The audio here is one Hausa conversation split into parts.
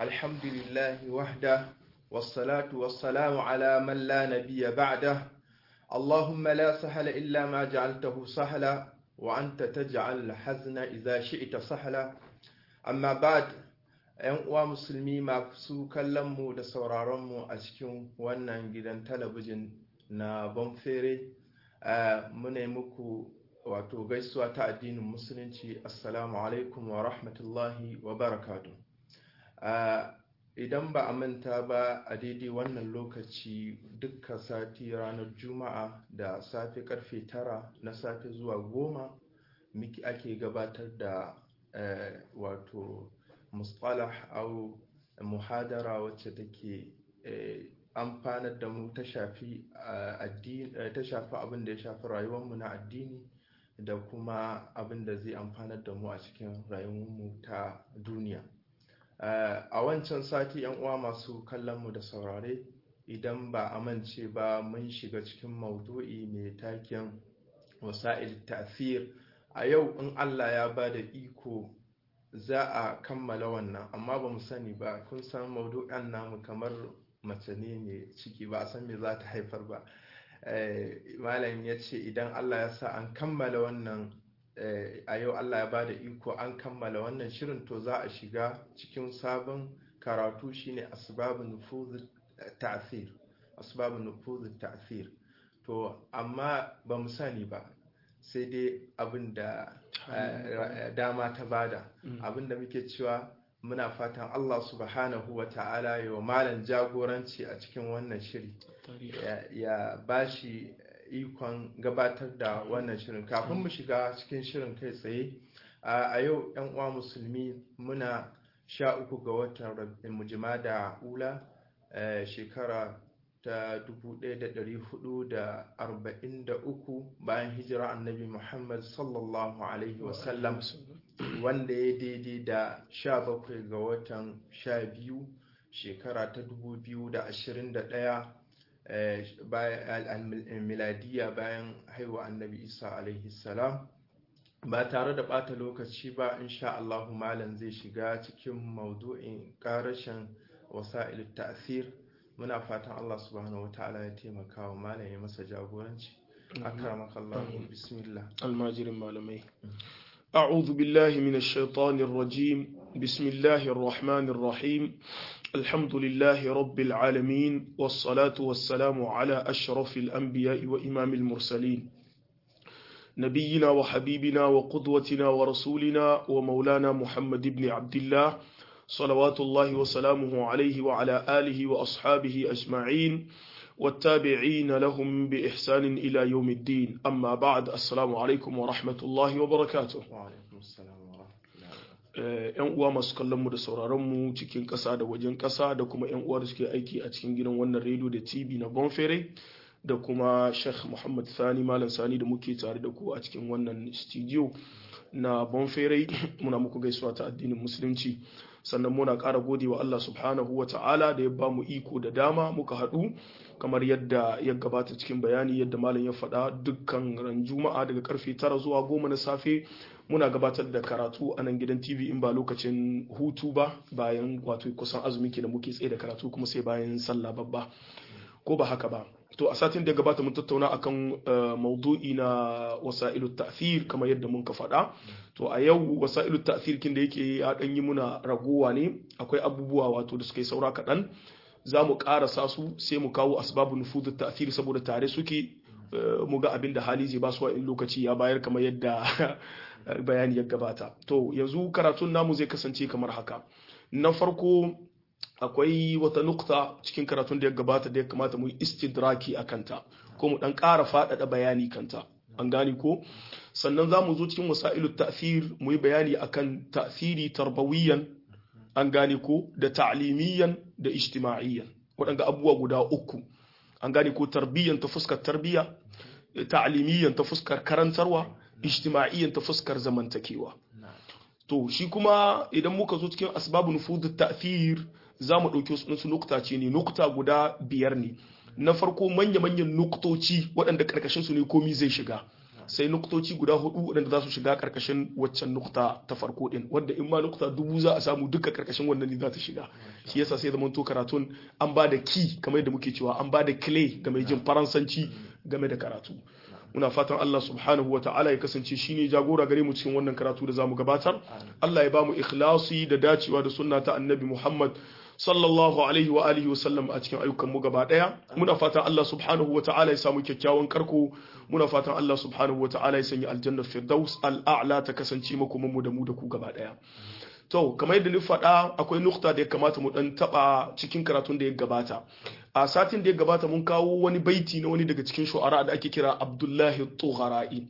الحمد لله وحده والصلاة والسلام على من لا نبي بعده اللهم لا سهل إلا ما جعلته سهلا وأنت تجعل الحزن إذا شئت سهلا أما بعد ‘yan uwa musulmi masu kallonmu da sauraronmu a cikin wannan gidan talabijin na bonfere muna muku wato gaisuwa ta addinin musulunci assalamu alaikum wa rahmatullahi wa barakatu idan ba a manta ba a daidai wannan lokaci dukkan sati ranar juma'a da safe karfe tara na safe zuwa goma miki ake gabatar da wato mustalah au muhadara wacce take amfanar da mu ta shafi ta shafi abin da ya shafi rayuwarmu na addini da kuma abin da zai amfanar da mu a cikin rayuwarmu ta duniya a wancan sati yan uwa masu kallonmu da saurare idan ba amince ba mun shiga cikin maudu'i mai taken wasa'il ta'thir a yau in Allah ya ba da iko za a kammala wannan amma ba mu sani ba kun san maudu'an namu kamar mace ne mai ciki ba a san me za ta haifar ba malam ya ce idan Allah ya sa an kammala wannan a yau Allah ya bada iko an kammala wannan shirin to za a shiga cikin sabon karatu shine asbabun nufuz ta'thir asbabun nufuz ta'thir to amma ba mu sani ba sai dai abin da dama ta bada abin da muke cewa muna fatan Allah subhanahu wa ta'ala ya malam jagoranci a cikin wannan shiri ya bashi ikon gabatar da wannan shirin kafin mu shiga cikin shirin kai tsaye a yau yan uwa musulmi muna sha uku ga watan mujima da ula shekara ta 1443 bayan hijira annabi muhammad sallallahu alaihi wasallam wanda ya daidai da 17 ga watan 12 shekara ta 2021 miladiya bayan haihuwa annabi isa alaihi salam ba tare da bata lokaci ba insha Allahu malam zai shiga cikin maudu'in karashin wasa'il ta'sir muna fatan Allah subhanahu wataala ya taimaka wa malam ya masa jagoranci akramaka Allah bismillah almajirin malamai أعوذ بالله من الشيطان الرجيم بسم الله الرحمن الرحيم الحمد لله رب العالمين والصلاة والسلام على أشرف الأنبياء وإمام المرسلين نبينا وحبيبنا وقدوتنا ورسولنا ومولانا محمد بن عبد الله صلوات الله وسلامه عليه وعلى آله وأصحابه أجمعين والتابعين لهم بإحسان إلى يوم الدين أما بعد السلام عليكم ورحمة الله وبركاته وعليكم السلام yan uwa masu kallon mu da sauraron mu cikin ƙasa da wajen ƙasa da kuma yan uwa da suke aiki a cikin gidan wannan rediyo da tv na bonfere da kuma sheikh muhammad sani malam sani da muke tare da ku a cikin wannan studio na bonfere muna muku gaisuwa ta addinin musulunci sannan muna ƙara gode wa Allah subhanahu wa ta'ala da ya ba mu iko da dama muka haɗu kamar yadda ya gabata cikin bayani yadda malam ya faɗa dukkan ran juma'a daga karfe tara zuwa goma na safe muna gabatar da karatu a nan gidan tv in ba lokacin hutu ba bayan wato kusan azumi ke da muke tsaye da karatu kuma sai bayan sallah babba ko ba haka ba to a satin da gabata mun tattauna akan maudu'i na wasa'ilu ta'thir kamar yadda mun ka faɗa to a yau wasa'ilu ta'thir kin da yake ya dan yi muna ragowa ne akwai abubuwa wato da suka yi saura kaɗan za mu ƙarasa su sai mu kawo asbabu nufudu ta'thir saboda tare suke mu ga abin da hali zai ba su in lokaci ya bayar kamar yadda bayani ya gabata to yanzu karatun namu zai kasance kamar haka na farko akwai wata nukta cikin karatun da ya gabata da ya kamata mu yi istidraki a kanta ko mu dan ƙara faɗaɗa bayani kanta an gane ko sannan za mu zo cikin wasailu ta'thir mu yi bayani akan ta'thiri tarbawiyan an gane ko da ta'limiyan da ijtima'iyyan waɗanda abubuwa guda uku an gane ko tarbiyyan ta fuskar tarbiyya ta'limiyan ta fuskar karantarwa ijtima'iyyan ta fuskar zamantakewa to shi kuma idan muka zo cikin asbabun nufud ta'thir za mu ɗauki wasu nukta ce ne nukta guda biyar ne na farko manya-manyan nuktoci waɗanda ƙarƙashin su ne komi zai shiga sai nuktoci guda hudu wadanda za su shiga karkashin waccan nukta ta farko din wanda in ma nukta dubu za a samu duka karkashin wannan ne za ta shiga shi yasa sai zaman to karatun an ba da ki kamar yadda muke cewa an ba da clay ga mai jin faransanci game da karatu muna fatan Allah subhanahu wa ta'ala ya kasance shine jagora gare mu cikin wannan karatu da zamu gabatar Allah ya ba mu ikhlasi da dacewa da sunna ta annabi Muhammad sallallahu alaihi wa alihi wa sallam a cikin ayyukan mu gaba daya muna fatan Allah subhanahu wa ta'ala ya samu kyakkyawan karko muna fatan Allah subhanahu wa ta'ala ya sanya aljannar firdaus al'a'la ta kasance makoman mu da mu da ku gaba daya to kamar yadda ni faɗa akwai nukta da ya kamata mu dan taba cikin karatun da ya gabata a satin da ya gabata mun kawo wani baiti na wani daga cikin shu'ara da ake kira Abdullahi Tughara'i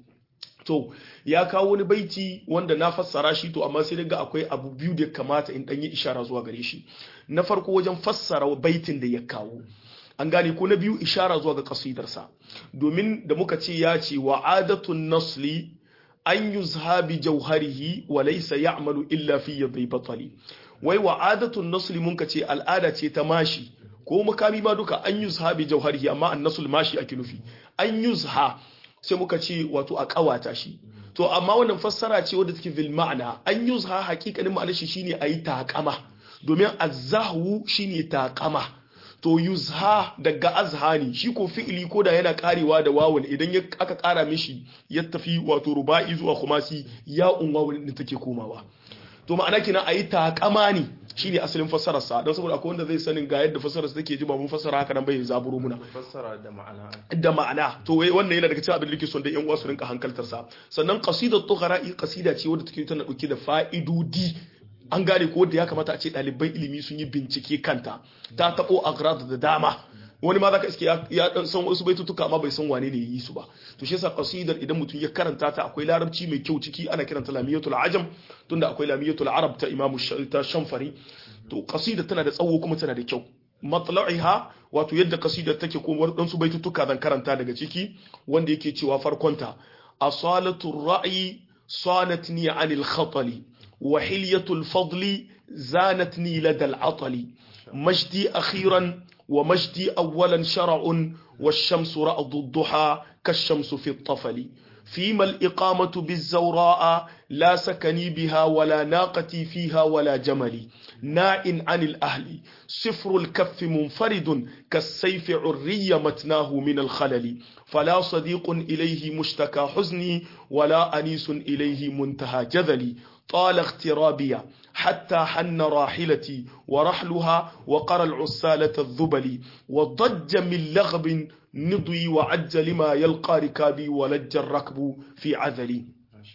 to ya kawo wani baiti wanda na fassara shi to amma sai daga akwai abu biyu da ya kamata in dan yi ishara zuwa gare shi na farko wajen fassara baitin da ya kawo an gane ko na biyu ishara zuwa ga kasidarsa domin da muka ce ya ce wa adatun nasli an yuzha bi jauharihi wa laysa ya'malu illa fi yadhi batali wai wa adatun nasli mun ka ce al'ada ce ta mashi ko makami ma duka an yuzha bi jauharihi amma an nasul mashi ake nufi an yuzha sai muka ce wato a kawata shi to amma wannan fassara ce wadda take bil ma'ana an yuzha hakikanin ma'anar shi shine ayi takama domin azzahu shine takama to yuzha daga azhani shi ko fi'ili ko da yana karewa da wawun idan aka kara mishi ya tafi wato ruba'i zuwa khumasi ya unwawun din take komawa to ma'ana kina ayi takama ne shine asalin fassarar sa don saboda akwai wanda zai sanin ga yadda fassarar sa take ji ba mun fassara haka nan bai zaburo muna fassara da ma'ana da ma'ana to wai wannan yana daga cikin abin da nake son da yan uwa su rinka hankaltar sa sannan qasidat tughara'i qasida ce wadda take tana dauke da fa'idodi an gane ko da ya kamata a ce ɗaliban ilimi sun yi bincike kanta ta taɓo agrad da dama wani ma zaka iske ya dan san wasu baitutuka amma bai san wane ne yi su ba to shi yasa qasidar idan mutum ya karanta ta akwai larabci mai kyau ciki ana kiranta lamiyatul ajam tunda akwai lamiyatul arab ta imamu ta shamfari to qasida tana da tsawo kuma tana da kyau matla'iha wato yadda qasidar take ko wadansu baitutuka zan karanta daga ciki wanda yake cewa farkonta asalatul ra'i sanatni anil khatali وحلية الفضل زانتني لدى العطل مجدي أخيرا ومجدي أولا شرع والشمس رأض الضحى كالشمس في الطفل فيما الإقامة بالزوراء لا سكني بها ولا ناقتي فيها ولا جملي ناء عن الأهل سفر الكف منفرد كالسيف عري متناه من الخلل فلا صديق إليه مشتكى حزني ولا أنيس إليه منتهى جذلي طال اغترابي حتى حن راحلتي ورحلها وقرى العسالة الذبل وضج من لغب نضي وعج لما يلقى ركابي ولج الركب في عذلي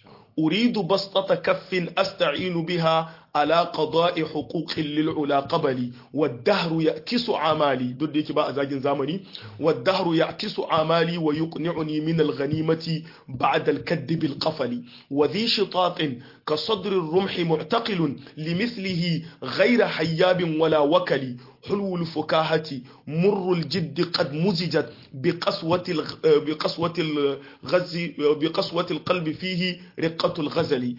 أريد بسطة كف أستعين بها على قضاء حقوق للعلا قبلي والدهر يأكس عمالي دوديك بقى زاجن زامني والدهر يأكس عمالي ويقنعني من الغنيمة بعد الكد بالقفل وذي شطاط كصدر الرمح معتقل لمثله غير حياب ولا وكل حلو الفكاهة مر الجد قد مزجت بقسوة الغ... بقسوة الغز بقسوة القلب فيه رقة الغزل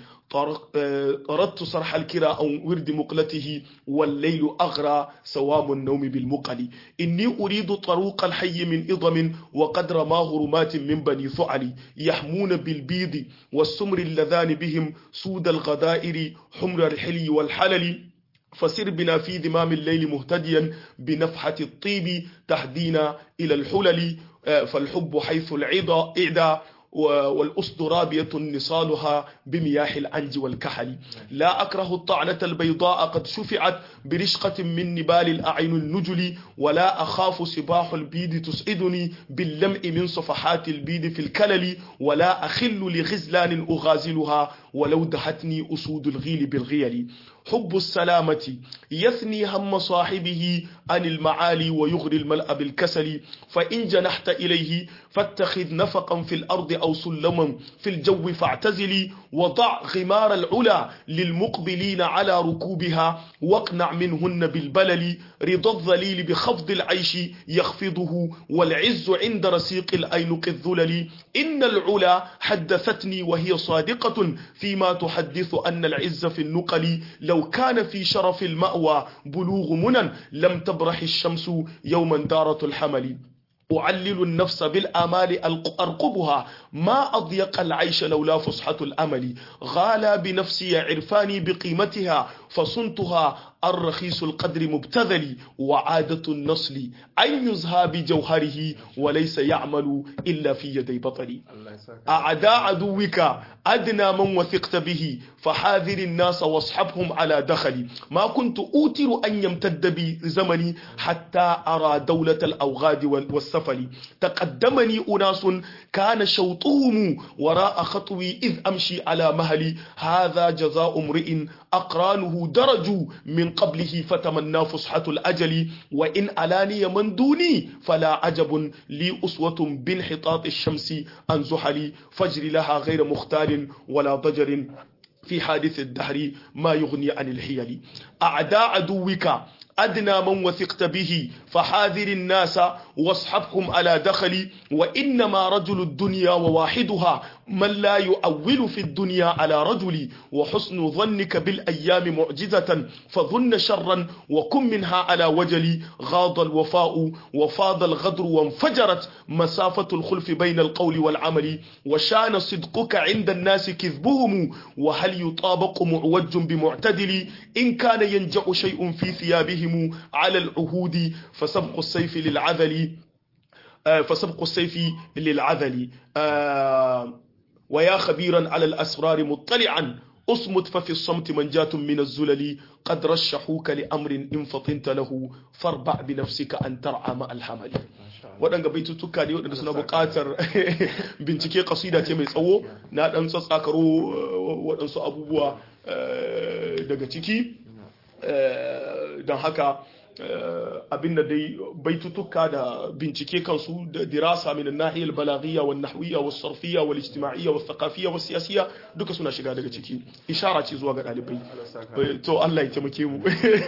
طردت صرح الكرى أو ورد مقلته والليل أغرى سوام النوم بالمقل إني أريد طروق الحي من إضم وقد رماه رمات من بني ثعل يحمون بالبيض والسمر اللذان بهم سود الغدائر حمر الحلي والحلل فسر بنا في ذمام الليل مهتديا بنفحة الطيب تهدينا إلى الحلل فالحب حيث العضا إعدى والأسد رابية نصالها بمياه العنج والكحل لا أكره الطعنة البيضاء قد شفعت برشقة من نبال الأعين النجل ولا أخاف سباح البيد تسعدني باللمع من صفحات البيد في الكلل ولا أخل لغزلان أغازلها ولو دهتني أسود الغيل بالغيل حب السلامة يثني هم صاحبه عن المعالي ويغري الملأ بالكسل فإن جنحت إليه فاتخذ نفقا في الأرض أو سلما في الجو فاعتزلي وضع غمار العلا للمقبلين على ركوبها واقنع منهن بالبلل رضا الذليل بخفض العيش يخفضه والعز عند رسيق الأينق الذلل إن العلا حدثتني وهي صادقة فيما تحدث أن العز في النقل لو كان في شرف المأوى بلوغ منى لم تبرح الشمس يوما دارة الحمل أعلل النفس بالآمال أرقبها ما أضيق العيش لولا فسحة الأمل غالى بنفسي عرفاني بقيمتها فصنتها الرخيص القدر مبتذل وعادة النصل أن يزهى بجوهره وليس يعمل إلا في يدي بطلي أعداء عدوك أدنى من وثقت به فحاذر الناس واصحبهم على دخلي ما كنت أوتر أن يمتد بي زمني حتى أرى دولة الأوغاد والسفل تقدمني أناس كان شوطهم وراء خطوي إذ أمشي على مهلي هذا جزاء امرئ أقرانه درجوا من قبله فتمنى فسحة الأجل وإن ألاني من دوني فلا عجب لي أسوة بانحطاط الشمس عن زحلي فجر لها غير مختار ولا ضجر في حادث الدهر ما يغني عن الحيل أعداء عدوك أدنى من وثقت به فحاذر الناس واصحبهم على دخلي وإنما رجل الدنيا وواحدها من لا يؤول في الدنيا على رجل وحسن ظنك بالأيام معجزة فظن شرا وكن منها على وجلي غاض الوفاء وفاض الغدر وانفجرت مسافة الخلف بين القول والعمل وشان صدقك عند الناس كذبهم وهل يطابق معوج بمعتدل إن كان ينجع شيء في ثيابهم على العهود فسبق السيف للعذل فسبق السيف للعذل ويا خبيرا على الأسرار مطلعا أصمت ففي الصمت منجاة من الزلل قد رشحوك لأمر إن فطنت له فاربع بنفسك أن ترعى مع الحمل waɗanda baitutuka ne waɗanda suna buƙatar bincike kasida ce mai tsawo na ɗan tsatsakaro waɗansu abubuwa daga ciki don haka abin da dai baitutuka da bincike kansu da dirasa min nahiyar balaghiya wa nahwiya wa sarfiya wa ijtima'iyya wa thaqafiyya wa siyasiyya duka suna shiga daga ciki ishara ce zuwa ga dalibai to Allah ya taimake mu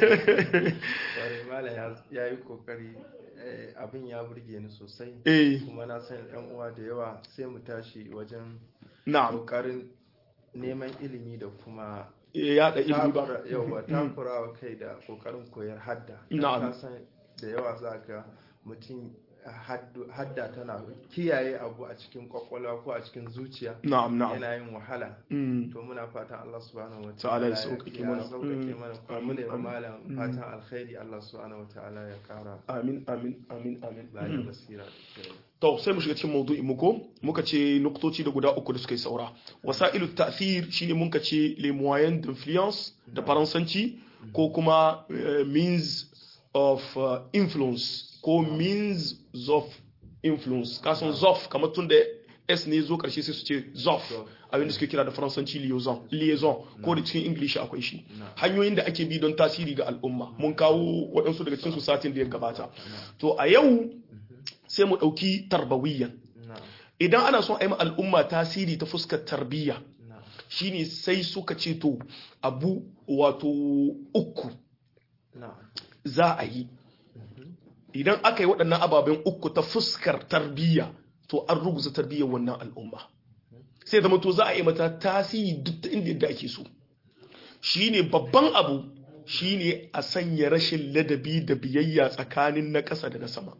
ya yi kokari abin ya burge ni sosai kuma na san yan uwa da yawa sai mu tashi wajen kokarin neman ilimi da kuma yada ilimi ba yawa takurawa kai da kokarin koyar hadda na'am san da yawa zaka mutum hadda tana kiyaye abu a cikin kwakwalwa ko a cikin zuciya na'am na'am yana yin wahala to muna fatan Allah subhanahu wa ta'ala ya sauƙaƙe mana sauƙaƙe mana kuma ne malam fatan alkhairi Allah subhanahu wa ta'ala ya kara amin amin amin amin bayan basira to sai mu shiga cikin maudu'in mu ko muka ce nuktoci da guda uku da suka yi saura wasailu ta'thir shine muka ce les moyens d'influence da faransanci ko kuma means of influence ko means of influence kasan zof kamar tun da s ne zo karshe sai su ce zof abin da suke kira da faransanci liaison liaison ko da cikin english akwai shi hanyoyin da ake bi don tasiri ga al'umma mun kawo waɗansu daga cikin su satin da ya gabata to a yau sai mu ɗauki tarbawiyyan idan ana son a yi al'umma tasiri ta fuskar tarbiyya shine sai suka ce to abu wato uku za a yi idan aka yi waɗannan ababen uku ta fuskar tarbiyya to an ruguza tarbiyyar wannan al'umma sai zama to za a yi mata tasiri duk ta inda yadda ake so shine babban abu shine a sanya rashin ladabi da biyayya tsakanin na ƙasa da na sama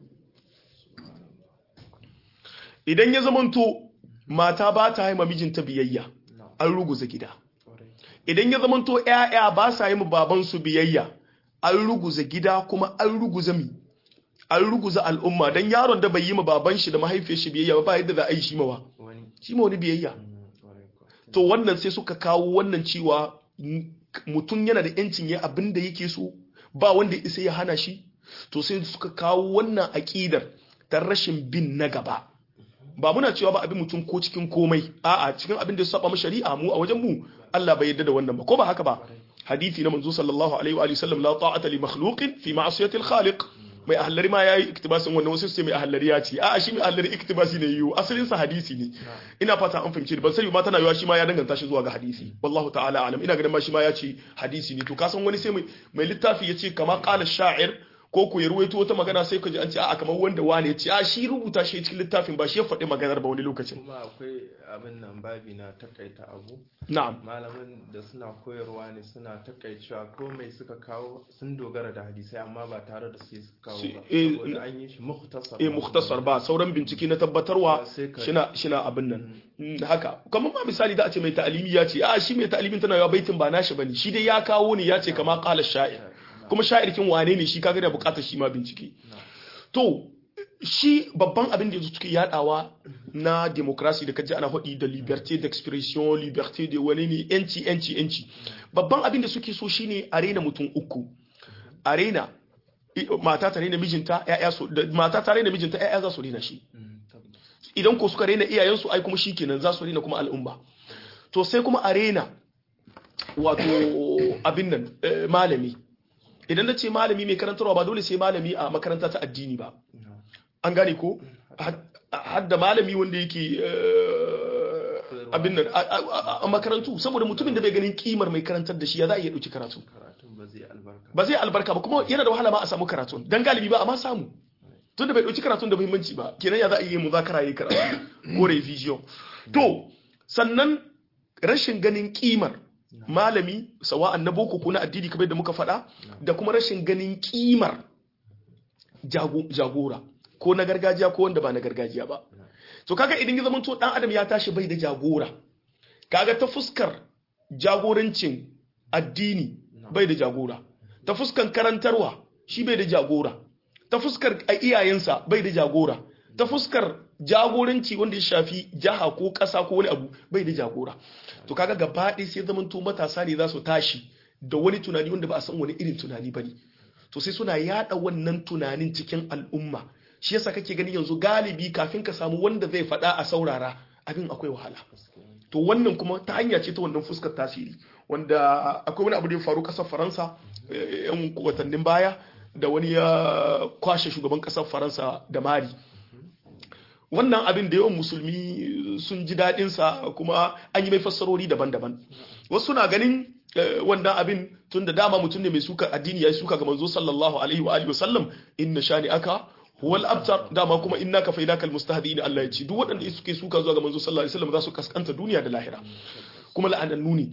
idan ya zamanto mata ba ta haima mijinta biyayya an ruguza gida idan ya zamanto 'ya'ya ba sa yi babansu biyayya an ruguza gida kuma an ruguza mi an ruguza al'umma don yaron da bai yi ma baban shi da mahaifiyar shi biyayya ba yadda za a yi shi mawa shi ma wani biyayya to wannan sai suka kawo wannan cewa mutum yana da yancin ya abin da yake so ba wanda isa ya hana shi to sai suka kawo wannan aƙidar ta rashin bin na gaba ba muna cewa ba abin mutum ko cikin komai a'a cikin abin da ya saba mu shari'a mu a wajen mu Allah bai yarda da wannan ba ko ba haka ba hadisi na manzo sallallahu alaihi wa sallam la ta'ata li makhluqin fi ma'siyati al-khaliq mai ahallari ma yayi iktibasin wannan wasu sai mai ahallari ya ce a'a shi mai ahallari iktibasi ne yiwu asalin sa hadisi ne ina fata an fahimci ban sani ma tana yiwa shi ma ya danganta shi zuwa ga hadisi wallahu ta'ala alam ina ganin ma shi ma ya ce hadisi ne to ka san wani sai mai mai littafi ya ce kama qala sha'ir ko ku ya ruwaito wata magana sai ka ji an ce a kamar wanda wane ya ce a shi rubuta shi cikin littafin ba shi ya faɗi maganar ba wani lokacin kuma akwai abin nan babi na takaita abu na'am malamin da suna koyarwa ne suna takaicewa ko mai suka kawo sun dogara da hadisai amma ba tare da su suka kawo Si- ba eh, saboda an yi shi mukhtasar eh mukhtasar ba sauran bincike na tabbatarwa Sai ka- shina shina abin nan Mm, haka kamar ma misali da a ce mai ta'alimi ya ce a shi mai ta'alimin tana yawa baitin ba nashi bane shi dai ya kawo ne ya ce kama qala sha'ir kuma sha'irkin wane ne shi kaga da bukatar shi ma bincike to shi babban abin da yanzu suke yadawa na demokrasi da kaji ana faɗi da liberté d'expression liberté de wani ne yanci yanci yanci babban abin da suke so shine a rena mutum uku a rena i- mata ta rena mijinta ya'ya su da mata ta rena mijinta ya'ya za su rena shi Mm, tabbas. idan ko suka rena iyayensu ai kuma shikenan za su rena kuma al'umma to sai kuma a rena wato abin nan eh, malami idan na ce malami mai karantarwa ba dole sai malami a makaranta ta addini ba No. an gane ko hadda malami wanda yake eh, abin nan a- a a makarantu saboda mutumin da bai ganin kimar mai karantar da shi ya za a iya ɗauki karatu karatun ba zai albarka ba zai albarka ba kuma yana da wahala ma a samu karatun dan galibi ba a ma samu tun da bai ɗauki karatun da muhimmanci ba kenan ya za a iya muzakara yi karatu ko revision to sannan rashin ganin kimar malami sawa'an na boko ko na addini kamar da muka faɗa da kuma rashin ganin kimar jago- jagora ko na gargajiya ko wanda ba na gargajiya ba to kaga idan ya zamanto dan adam ya tashi bai da jagora kaga ta fuskar jagorancin addini bai da jagora ta fuskar karantarwa shi bai da jagora ta fuskar a iyayensa bai da jagora ta fuskar jagoranci wanda ya shafi jaha ko ƙasa ko wani abu bai da jagora to kaga gaba ɗaya sai zamanto matasa ne za su tashi da wani tunani wanda ba a san wani irin tunani ba ne to sai suna yada wannan tunanin cikin al'umma shi yasa kake gani yanzu galibi kafin ka samu wanda zai faɗa a saurara abin akwai wahala to wannan kuma ta hanya ce ta wannan fuskar tasiri wanda akwai wani abu da ya faru ƙasar faransa eh, yan watannin baya da wani ya kwashe shugaban ƙasar faransa da mari wannan abin da yawan musulmi sun ji daɗinsa kuma an yi mai fassarori daban-daban wasu na ganin eh, wannan abin tun da dama mutum ne mai suka addini ya yi suka ga manzo sallallahu alaihi wa alihi wasallam inna shani aka huwal abtar dama kuma inna ka faida kal mustahdiin Allah ya ce duk waɗanda suke suka zuwa ga manzo sallallahu alaihi wasallam za su kaskanta duniya da lahira kuma la'anannu ne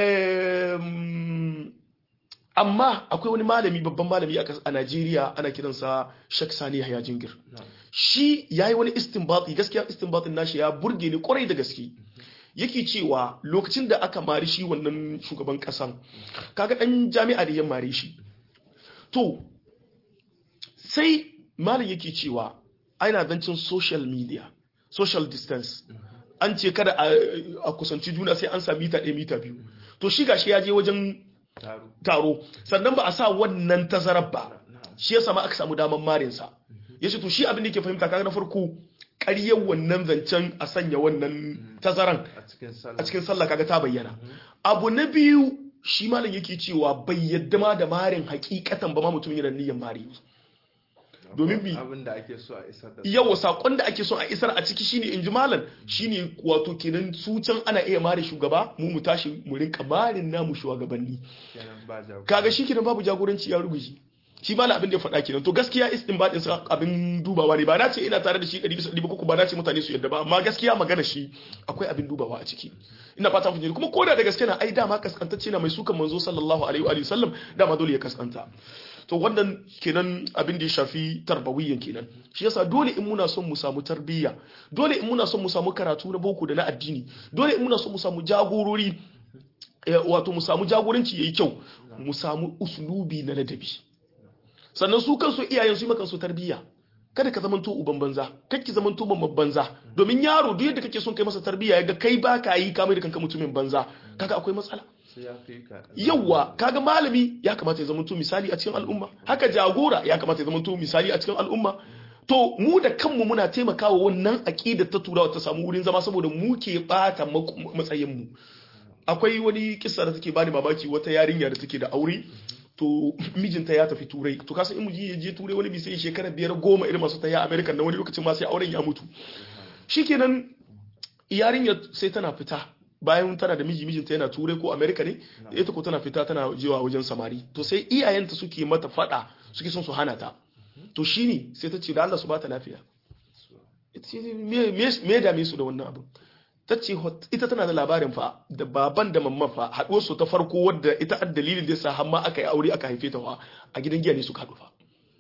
Em, amma akwai wani malami babban malami a kas- a Najeriya ana kiransa Sheikh Sani Yahya Jingir shi yayi wani istinbati gaskiya istinbatin nashi ya burge ni kwarai da gaske yake cewa lokacin da aka mari shi wannan shugaban kasan kaga dan jami'a da ya mare shi to sai malam yake cewa ana zancin social media social distance an ce kada a a kusanci juna sai an sa mita ɗaya mita biyu to shi gashi ya je wajen taro taro sannan ba a sa wannan tazarar ba na'am shi yasa ma aka samu daman marinsa ya ce to shi abin da yake fahimta kaga na farko ƙaryar wannan zancen a sanya wannan tazaran a cikin a sallah cikin sallah kaga ta bayyana abu na biyu shi malam yake cewa bai yadda ma da marin hakikatan ba ma mutum yana niyyar mari domin bi abin da ake so a isar da yawa sakon da ake son a isar a ciki shine inji malam shine wato kenan su can ana iya mare shugaba mu mu tashi mu rinka marin namu shugabanni kenan ba jago kaga shi kenan babu jagoranci ya rubuce shi malam abin da ya faɗa kenan to gaskiya istinbadin sa abin dubawa ne ba na ce ina tare da shi 100 bisa 100 ko ba na ce mutane su yadda ba amma gaskiya magana shi akwai abin dubawa a ciki ina fata mun ji kuma koda da gaske na ai dama kaskantacce na mai sukan manzo sallallahu alaihi wa alihi sallam dama dole ya kaskanta to wannan kenan abin da ya shafi tarbawiyyan kenan shi yasa dole in muna son mu samu tarbiyya dole in muna son mu samu karatu na boko da na addini dole in muna son mu samu jagorori eh, wato mu samu jagoranci yayi kyau mu samu uslubi na ladabi sannan su kansu iyayen su yi maka su tarbiyya kada ka zamanto uban banza kar ki zamanto mamman banza domin yaro duk yadda kake son kai masa tarbiyya ya ga kai ba ka yi kamar da kanka mutumin banza kaga akwai matsala sai ya fi ka yawwa kaga malami ya kamata ya zamanto misali a cikin al'umma haka jagora ya kamata ya zamanto misali a cikin al'umma to mu da kanmu muna taimakawa wannan aqidar ta turawa ta samu wurin zama saboda mu ke bata matsayin mu akwai wani kissa da take bani mamaki wata yarinya da take da aure to mijinta ya tafi turai to kasan in miji ya je turai wani bi sai shekara biyar goma irin masu taya america na wani lokacin ma sai auren ya mutu shikenan yarinya sai tana fita bayan tana da miji mijinta yana turai ko america ne ita ko tana fita tana jewa wajen samari to sai iyayenta suke mata fada suke son su hana ta to shine sai ta ce da Allah su ba ta lafiya ita ce me me me dame su da wannan abin ta ce hot- ita tana da labarin fa da baban da mamman fa haɗuwar su ta farko wadda ita a dalilin da yasa har ma aka yi aure aka haife ta fa a gidan giya ne suka haɗu fa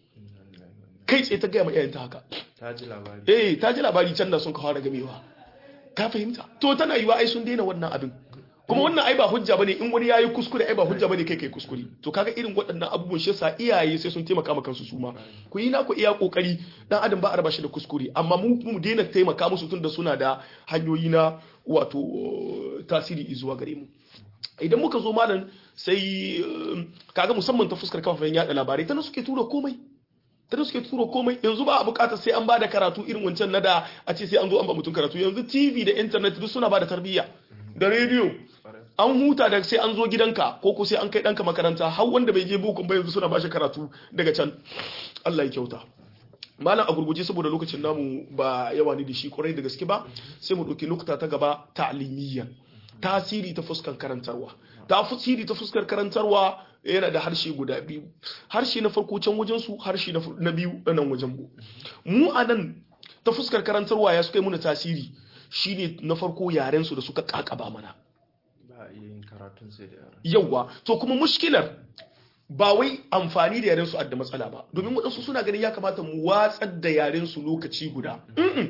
kai tsaye ta gaya ma iyayenta haka ta ji labari eh ta ji labari can da sun kawo da gamewa ka fahimta to tana yiwa ai sun daina wannan abin kuma wannan ai ba hujja bane in wani yayi kuskure ai ba hujja bane kai kai kuskure to kaga irin waɗannan abubuwan shi yasa iyaye sai sun taimaka maka kansu su ma ku yi naku iya kokari dan adam ba a raba shi da kuskure amma mu mu daina taimaka musu tunda suna da hanyoyi na wato tasiri zuwa gare mu idan muka zo malam sai eh, kaga musamman ta fuskar kafafen yada labarai tana suke tura komai tana suke tura komai yanzu ba a bukatar sai an bada karatu irin wancan na da a ce sai an zo an ba mutum karatu yanzu tv da internet duk suna bada tarbiyya da rediyo an huta da sai an zo gidanka ko ko sai an kai ɗanka makaranta har wanda bai je bukun ba yanzu suna bashi karatu daga can Allah ya kyauta malam a gurguje saboda lokacin namu ba yawa ne da shi kwarai da gaske ba sai mu ɗauki lokuta ta gaba ta'limiyyan tasiri ta fuskar karantarwa tasiri ta fuskar karantarwa yana da harshe guda biyu harshe na farko can wajen su harshe na fu- na biyu na nan wajen mu mu a nan ta fuskar karantarwa ya suka yi muna tasiri shine na farko yaren su da suka kakaba mana ba a iya yin karatun sai da yara yawwa to kuma mushkilar ba wai amfani da yaren su adda matsala ba domin waɗansu suna ganin ya kamata mu watsar da yaren su lokaci guda Mm-mm.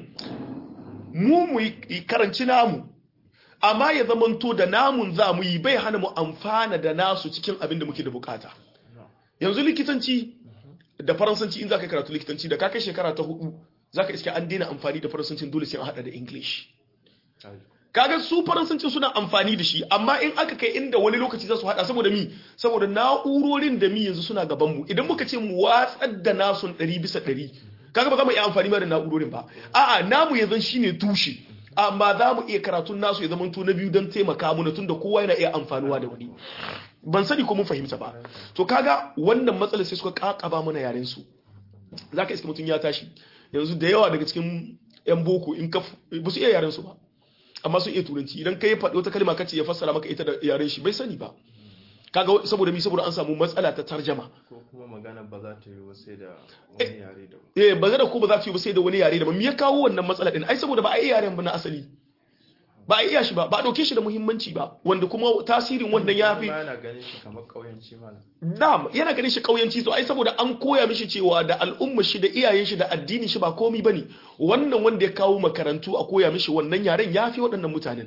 mu mu yi karanci namu amma ya zamanto da namun za mu yi bai hana mu amfana da nasu cikin abin da muke da bukata yanzu likitanci da faransanci in za ka yi karatu likitanci da ka kai shekara ta hudu za ka iske an daina amfani da faransancin dole sai an hada da english kaga su faransancin suna amfani da shi amma in aka kai inda wani lokaci za su hada saboda mi saboda na'urorin da mi yanzu suna gaban mu idan muka ce mu watsar da nasun 100 bisa 100 kaga ba za mu iya amfani ma da na'urorin ba a'a namu yanzu shine tushe amma za mu iya karatun nasu ya zama to na biyu don taimaka mu tunda kowa yana iya amfanuwa da wani ban sani ko mun fahimta ba to kaga wannan matsalar sai suka kakaba mana yaren su zaka iska mutum ya tashi yanzu da yawa daga cikin yan boko in ka ba su iya yaren su ba amma sun iya turanci idan kai faɗi wata kalma kace ya fassara maka ita da yaren shi bai sani ba kaga saboda mi saboda an samu matsala ta tarjama ko kuma magana ba za ta yi ba sai da wani yare da eh ba da ko ba za ta yi ba sai da wani yare da ba me ya kawo wannan matsala din ai saboda ba a iya yaren ba na asali ba a iya shi ba ba a dauke shi da muhimmanci ba wanda kuma tasirin wannan ya fi ma yana ganin shi kamar ƙauyenci malam Na'am yana ganin shi kauyanci to ai saboda an koya mishi cewa da al'umma shi da iyayen shi da addinin shi ba komi bane wannan wanda ya kawo makarantu a koya mishi wannan yaren yafi waɗannan mutanen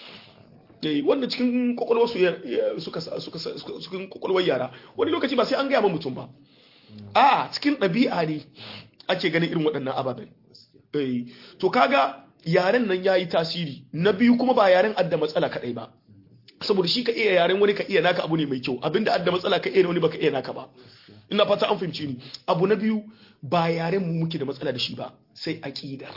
eh wannan cikin kokolwar su ya- ya- suka sa- suka sa- suka- cikin kokolwar yara wani lokaci ba sai an gaya ma mutum ba a cikin ɗabi'a ne ake ganin irin waɗannan ababen eh to kaga yaren nan yayi tasiri na biyu kuma ba yaren adda matsala kadai ba saboda shi ka iya yaren wani ka iya naka abu ne mai kyau abinda adda matsala ka iya na wani baka iya naka ba ina fata an fahimci ni abu na biyu ba yaren mu muke da matsala da shi ba sai aqidar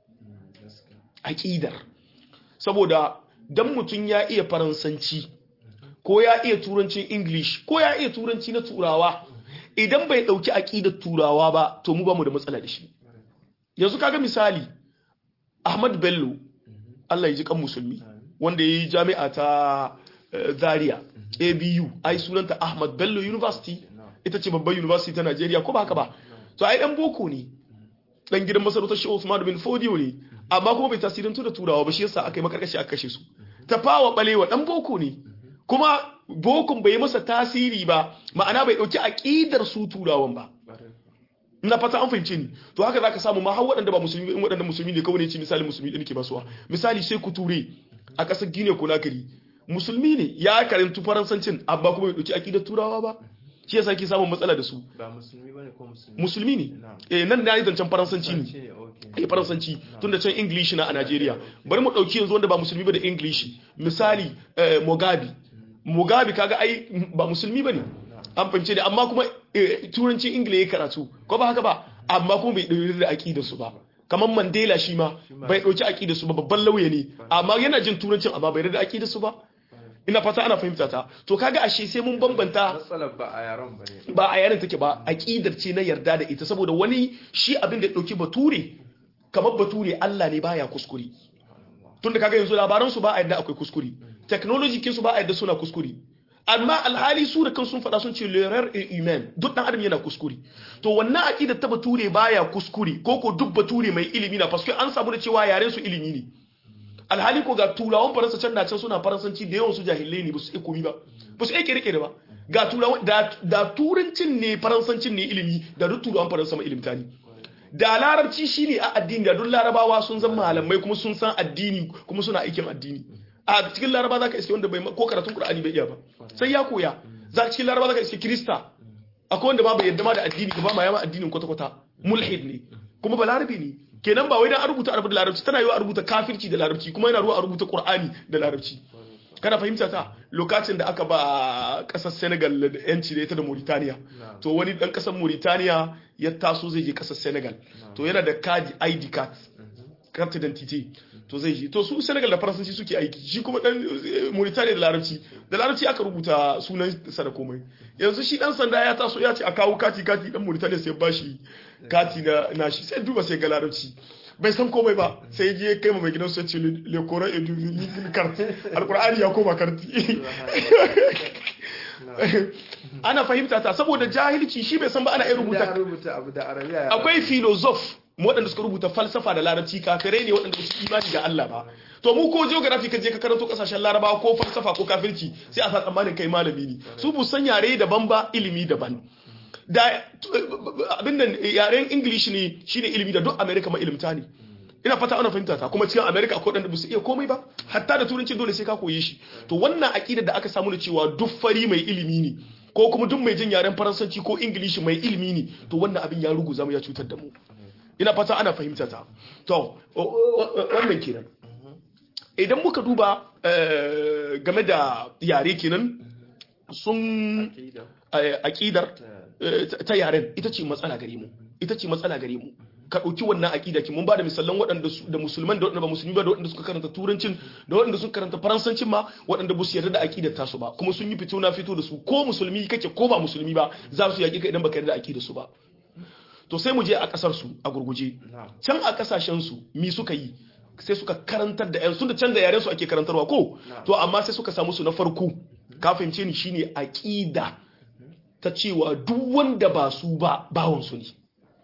aqidar saboda dan mutum ya iya faransanci ko ya iya turancin english ko ya iya turanci na turawa idan bai dauki aqidar turawa ba to mu ba mu da matsala da shi yanzu kaga misali Ahmad Bello Allah ya ji kan musulmi wanda ya yi jami'a ta eh, Zaria ABU ai sunanta Ahmad Bello University ita ce babban university ta Najeriya ko ba haka ba to ai dan boko ne dan gidan masarautar Shehu Usman bin Fodio ne amma kuma bai tasirantu da turawa ba shi yasa aka yi makarkashi aka kashe su tafawa balewa dan boko ne kuma bokon bai yi masa tasiri ba ma'ana bai dauki aqidar su turawan ba ina fata an fahimce ni to haka zaka samu ma har waɗanda ba musulmi in waɗanda musulmi ne kawai ne ci misali musulmi ɗin ke basuwa misali sai ku ture a ƙasar Guinea Conakry musulmi ne ya karantu faransancin amma kuma bai ɗauki aƙidar turawa ba shi yasa ke samun matsala da su ba musulmi bane ko musulmi musulmi ne Na'am. eh nan na yi zancen faransanci ne Shi ne okay eh faransanci tun da can english na a Najeriya bari mu dauki yanzu wanda ba musulmi ba da english misali eh, Mugabe Mugabe kaga ai ba musulmi bane an fahimce da amma kuma eh, turancin ingila ya karatu ko ba haka ba amma kuma bai dauki da aqidar su ba kamar Mandela shi ma bai dauki aqidar su ba babban lauya ne amma yana jin turancin amma bai da aqidar su ba ina fata ana fahimta ta to kaga ashe sai mun bambanta matsalar ba a yaran ba ne ba a yarin take ba aqidar ce na yarda da ita saboda wani shi abin da ya dauki bature kamar bature Allah ne baya kuskure tunda kaga yanzu labaran su ba a yadda akwai kuskure technology kin su ba a yadda suna kuskure amma alhali su da kan sun faɗa sun ce l'erreur est humaine duk dan adam yana kuskure to wannan aqida ta bature baya kuskure ko ko duk bature mai ilimi na parce que an samu da cewa yaren su ilimi ne alhali ko ga turawan faransa can na can suna faransanci da yawan su jahilai ne ba su iya komi ba ba su iya kere ba ga turawan da, da turancin ne faransancin ne ilimi da duk turawan faransa mai ilimta ne da larabci shine a addini da duk larabawa sun zama malamai kuma sun san addini kuma suna aikin addini a cikin laraba zaka iske wanda bai ko karatun qur'ani bai iya ba sai ya koya za cikin laraba zaka iske krista akwai wanda ba bai yadda ma da addini ba ma yama addinin kwata kwata mulhid ne kuma ba larabi ne kenan ba wai dan an rubuta arabu da larabci tana yiwa a rubuta kafirci da larabci kuma yana ruwa a rubuta qur'ani da larabci kana fahimta ta lokacin da aka ba kasar Senegal da yanci da ita da Mauritania to wani dan kasar Mauritania ya taso zai je kasar Senegal to yana da card ID card carte d'identité to zai je to su Senegal da Faransanci suke aiki shi kuma dan Mauritania da Larabci da Larabci aka rubuta sunan sa da komai yanzu shi dan sanda ya taso ya ce a kawo kati kati dan Mauritania sai ba shi kati na nashi sai duba sai ga Larabci bai san komai ba sai je kai ma mai gidan su ce le Coran et du carte alqur'ani ya koma karti ana fahimta ta saboda jahilci shi bai san ba ana iya rubuta rubuta abu da arabiya akwai filosof waɗanda suka rubuta falsafa da larabci kafirai ne waɗanda su imani da Allah ba to mu ko geography ka je ka karanto kasashen larabawa ko falsafa ko kafirci sai a sa tsammanin kai malami ne su bu san yare daban ba ilimi daban da abin nan yaren english ne shine ilimi da duk america ma ilimta ne ina fata ana fahimta ta kuma cikin america akwai waɗanda ba su iya komai ba hatta da turanci dole sai ka koye shi to wannan aqida da aka samu da cewa duk fari mai ilimi ne ko kuma duk mai jin yaren faransanci ko ingilishi mai ilimi ne to wannan abin ya ruguza mu ya cutar da mu ina fata ana fahimta ta to wannan kenan idan muka duba game da yare kenan sun aƙidar ta yaren ita ce matsala gare mu ita ce matsala gare mu ka ɗauki wannan aƙida ki mun ba da misalan waɗanda da musulman da waɗanda ba musulmi ba da waɗanda suka karanta turancin da waɗanda suka karanta faransancin ma waɗanda ba su yarda da aƙidar tasu ba kuma sun yi fito na fito da su ko musulmi kake ko ba musulmi ba za su yaƙi ka idan baka yarda da aƙidar su ba to sai mu je a kasar su a gurguje can a kasashen su mi suka yi sai suka karantar da yan sun da can da yaren su ake karantarwa ko to amma sai suka samu su na farko ka fahimce ni shine aqida ta cewa duk wanda ba su ba bawon su ne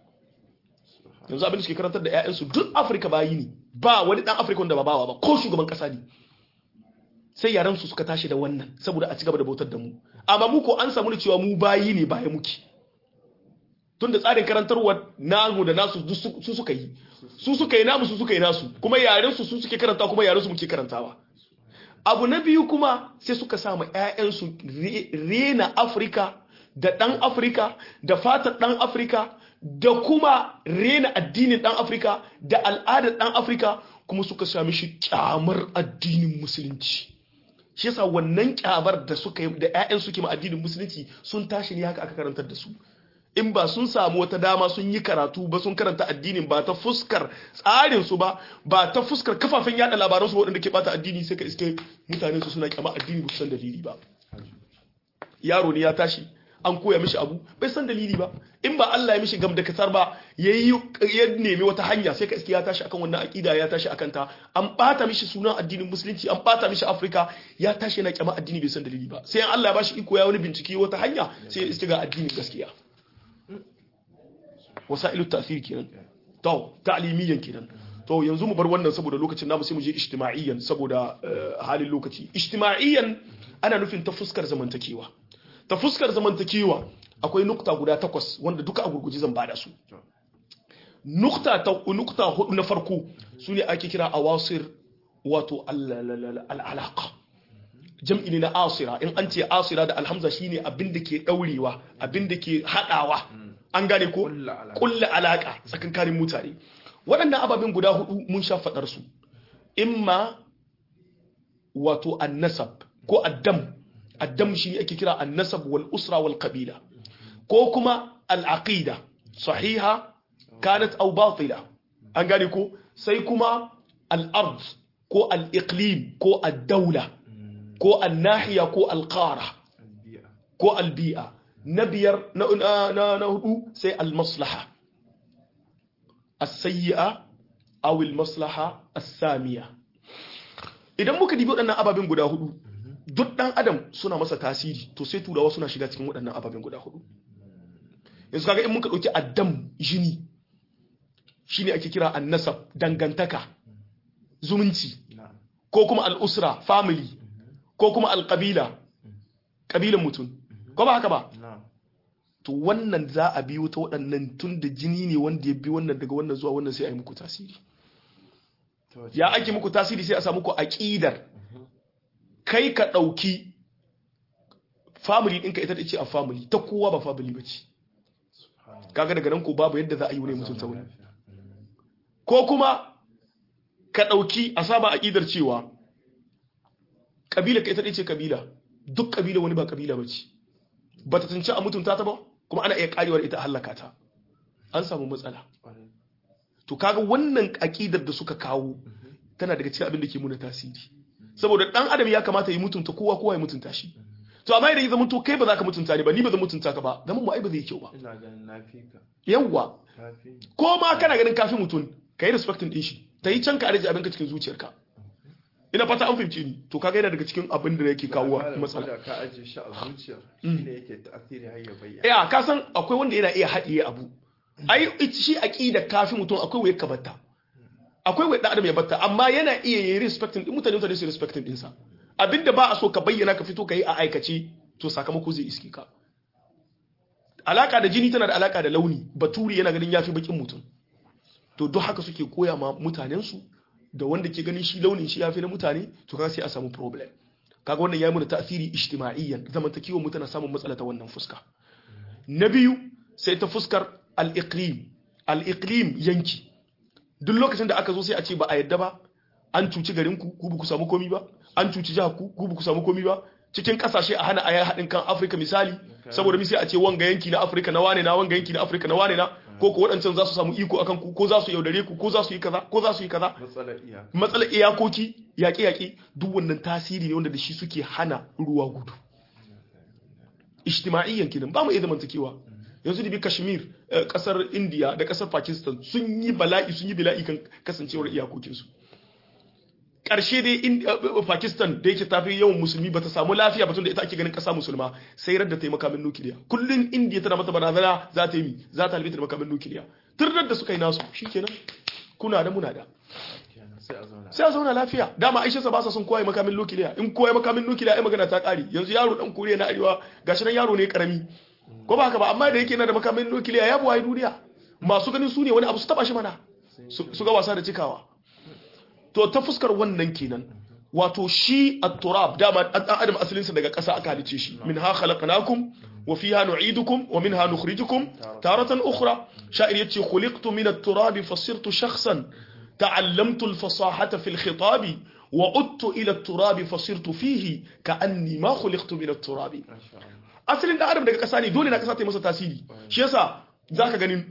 yanzu abin da suke karantar da ƴaƴan su duk Afirka bayi ne ba wani dan Afirka wanda ba bawa ba ko shugaban kasa ne sai yaran su suka tashi da wannan saboda a ci gaba da bautar da mu amma mu ko an samu da cewa mu bayi ne baya muke tunda tsarin karantarwa namu da nasu su suka yi su suka yi namu su suka yi nasu kuma yaren su su suke karanta kuma yaren su muke karantawa abu na biyu kuma sai suka samu ƴaƴansu rena Afirka da ɗan Afirka da fatar ɗan Afirka da kuma rena addinin ɗan Afirka da al'adar ɗan Afirka kuma suka sami shi kyamar addinin musulunci shi yasa wannan kyamar da suka da ƴaƴan suke ma addinin musulunci sun tashi ne haka aka karantar da su in ba sun samu wata dama sun yi karatu ba sun karanta addinin ba ta fuskar tsarin su ba ba ta fuskar kafafen yada labaran su waɗanda ke bata addini sai ka iske mutane su suna kyama addini ba su san dalili ba yaro ne ya tashi an koya mishi abu bai san dalili ba in ba Allah ya mishi gam da kasar ba yayi ya nemi wata hanya sai ka iske ya tashi akan wannan akida ya tashi akan ta an bata mishi sunan addinin musulunci an bata mishi Afirka ya tashi yana kyama addini bai san dalili ba sai Allah ya bashi iko ya wani bincike wata hanya sai ya iske ga addinin gaskiya wasailu ta'thir kenan to ta'limiyan kenan to yanzu mu bar wannan saboda lokacin namu sai mu je ijtima'iyyan saboda halin lokaci ijtima'iyyan ana nufin ta fuskar zamantakewa ta fuskar zamantakewa akwai nukta guda takwas wanda duka a gurguji zan bada su nukta ta nukta hudu na farko sune ake kira awasir wato al-alaqa jam'i ne na asira in an ce asira da alhamza shine abin da ke daurewa abin da ke hadawa an gane ko kulla alaka tsakankanin mutane waɗannan ababen guda hudu mun sha faɗar su imma wato annasab ko addam addam shi ake kira annasab wal usra wal qabila ko kuma al aqida sahiha kanat aw batila an gane ko sai kuma al ard ko al iqlim ko ad dawla ko an nahiya ko al qara ko al bi'a na biyar na hudu sai al-maslaha as-sayyi'a aw al-maslaha as-samiya idan muka dibi waɗannan ababen guda hudu duk dan adam suna masa tasiri to sai turawa suna shiga cikin waɗannan ababen guda hudu yanzu kaga in muka ɗauki addam jini shine ake kira annasab dangantaka zumunci na'am ko kuma al'usra family ko kuma alƙabila ƙabilan mutum ko ba haka ba na'am to wannan za a biyo ta waɗannan tun da jini ne wanda ya bi wannan daga wannan zuwa wannan sai a yi muku tasiri ta wace ya ake muku tasiri sai a samu ku aƙidar kai ka ɗauki family ɗinka ita ce a family ta kowa ba family ba ce subhanallah kaga daga nan ko babu yadda za a yi wani mutum ta wani lafiya Mm. ko kuma ka ɗauki a saba aƙidar cewa ƙabila ka ita ɗaya ce ƙabila duk ƙabila wani ba ƙabila ba ce ba ta tunci a mutunta ta ba kuma ana iya ƙarewar ita a hallaka ta an samu matsala Ƙwarai. to kaga wannan aƙidar da suka kawo tana daga cikin abin da ke muna tasiri saboda ɗan adam ya kamata ya mutunta kowa kowa ya mutunta shi to amma idan ya zama to kai ba za ka mutunta ni ba ni ba zan mutunta ka ba zaman mu ai ba zai yi kyau ba ina ganin na fi ka yawwa kafi ni ko ma kana ganin kafin mutum ka yi respectin din shi ta yi can ka arji abinka cikin zuciyarka ina fata an fahimci ni to kaga yana daga cikin abin da yake kawo Malam, matsala ko da ka ajiye shi a zuciya shine yake tasiri har ya bayyana ya ka san akwai wanda yana iya haɗiye abu ai it- shi aqida kafin mutum akwai wayar ka batta akwai wayar dan adam ya batta amma yana iya yi respectin din mutane mutane su respectin din sa abinda ba a so ka bayyana ka fito ka yi a aikace to sakamako zai iske ka alaka da jini tana da alaka da launi baturi yana ganin yafi bakin mutum to duk haka suke koya ma mutanensu da wanda ke ganin shi launin shi yafi na mutane to kaga sai a samu problem kaga wannan yayi mana tasiri ijtima'iyyan zamantakewar mutane samun matsala ta wannan fuska na biyu sai ta fuskar al-iqlim al-iqlim yanki duk lokacin da aka zo sai a ce ba a yadda ba an cuci garin ku ku ba ku samu komi ba an cuci jihar ku ku ba ku samu komi ba cikin kasashe a hana ayar haɗin kan Afirka misali saboda mi sai a ce wanga yanki na Afirka na wane na wanga yanki na Afirka na wane na ko ko waɗancan za su samu iko akan ku ko za su yaudare ku ko za su yi kaza ko za su yi kaza matsalar iyaka matsalar iyakoki yaƙe-yaƙe duk wannan tasiri ne wanda da shi suke hana ruwa gudu ijtima'iyyan kenan ba mu iya zamantakewa yanzu da bi kashmir eh, kasar india da kasar pakistan sun yi bala'i sun yi bala'i kan kasancewar iyakokinsu ƙarshe dai in- eh, pakistan da yake tafi yawan musulmi ba ta samu lafiya ba tun da ita ake ganin ƙasa musulma sai radda ta yi makamin nukiliya kullum india tana mata barazana za ta yi mi za ta halbe ta da makamin nukiliya tun da suka yi nasu shikenan kuna da muna da kenan sai a zauna sai a zauna lafiya dama aisha sa ba sa son kowa ya makamin nukiliya in kowa ya makamin nukiliya ai magana ta kare yanzu yaro dan koriya na arewa gashi nan yaro ne karami ko ba haka ba amma da yake yana da makamin nukiliya ya buwaye duniya masu ganin su ne wani abu su taba shi mana su su ga wasa da cikawa to ta fuskar wannan kenan wato shi at-turab dama dan adam asalinsa daga ƙasa aka halice shi minha khalaqnakum wa fiha nu'idukum wa minha nukhrijukum taratan ukhra sha'ir yace khuliqtu min at-turab fasirtu shakhsan ta'allamtu al-fasahata fi al-khitab wa udtu ila at-turab fasirtu fihi ka'anni ma khuliqtu min at-turab masha Allah asalin dan adam daga ƙasa ne dole na ƙasa ta yi masa tasiri shi yasa zaka ganin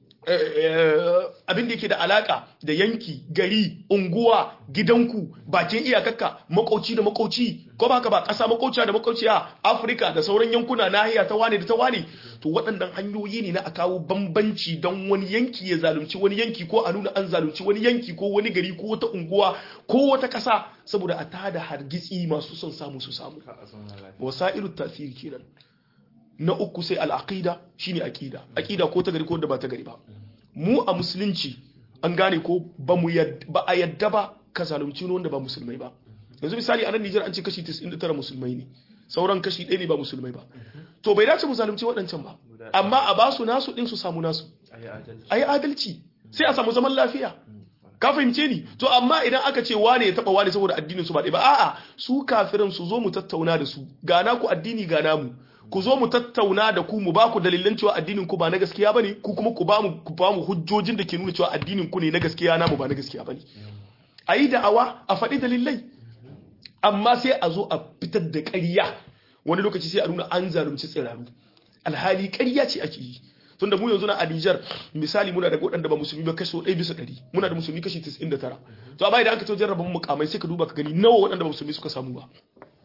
abin da yake da alaka da yanki gari unguwa gidanku bakin iyakakka makauci da makauci ko ba haka ba ƙasa makauciya da makauciya afirka da sauran yankuna nahiya ta wane da ta wane to waɗannan hanyoyi ne na a kawo bambanci don wani yanki ya zalunci wani yanki ko a nuna an zalunci wani yanki ko wani gari ko wata unguwa ko wata ƙasa saboda a tada hargitsi masu son samu su samu ka a zauna lafiya wasa'ilu tasiri kenan na uku sai al'aqida shine aqida aqida ko ta gari ko da ba ta gari ba mu a musulunci an gane ko ba mu yad- ba a yadda ba ka zalunci wani wanda ba musulmai ba yanzu misali a nan Nijar an ce kashi 99 musulmai ne sauran kashi ɗaya ne ba musulmai ba to bai dace mu zalunci waɗancan ba amma a ba su nasu ɗin su samu nasu a yi adalci a yi adalci sai a samu zaman lafiya ka fahimce ni to amma idan aka ce wane ya taba wane saboda addinin su ba ɗaya ba a'a su kafirin su zo mu tattauna da su ga naku addini ga namu ku zo mu tattauna da ku mu ba ku dalilan cewa addinin ku ba na gaskiya bane ku kuma ku ba mu ku ba mu hujjojin da ke nuna cewa addinin ku ne na gaskiya namu ba na gaskiya bane ayi da'awa a faɗi dalilai amma sai a zo a fitar da ƙarya wani lokaci sai a nuna an zalunci tsiraru alhali ƙarya ce ake yi tunda mu yanzu na a Niger misali muna da waɗanda ba musulmi ba kaso 1 bisa 100 muna da musulmi kashi 99 to amma idan aka to jarraba mukamai sai ka duba ka gani nawa waɗanda ba musulmi suka samu ba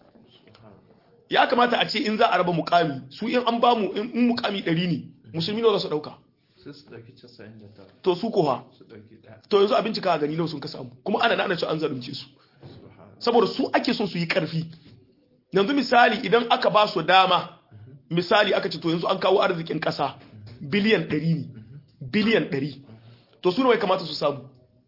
ya kamata a ce in za a raba mukami su in an ba mu in mukami 100 ne musulmi nawa za su dauka sai su ɗauki casa'in da tara to su ko ha su ɗauki ɗaya to yanzu a bincika a gani nawa sun ka samu kuma ana nana cewa an zalunce su subhana saboda su ake son su yi karfi yanzu misali idan aka ba su dama misali aka ce to yanzu an kawo arzikin ƙasa biliyan 100 ne biliyan 100 to su ne kamata su samu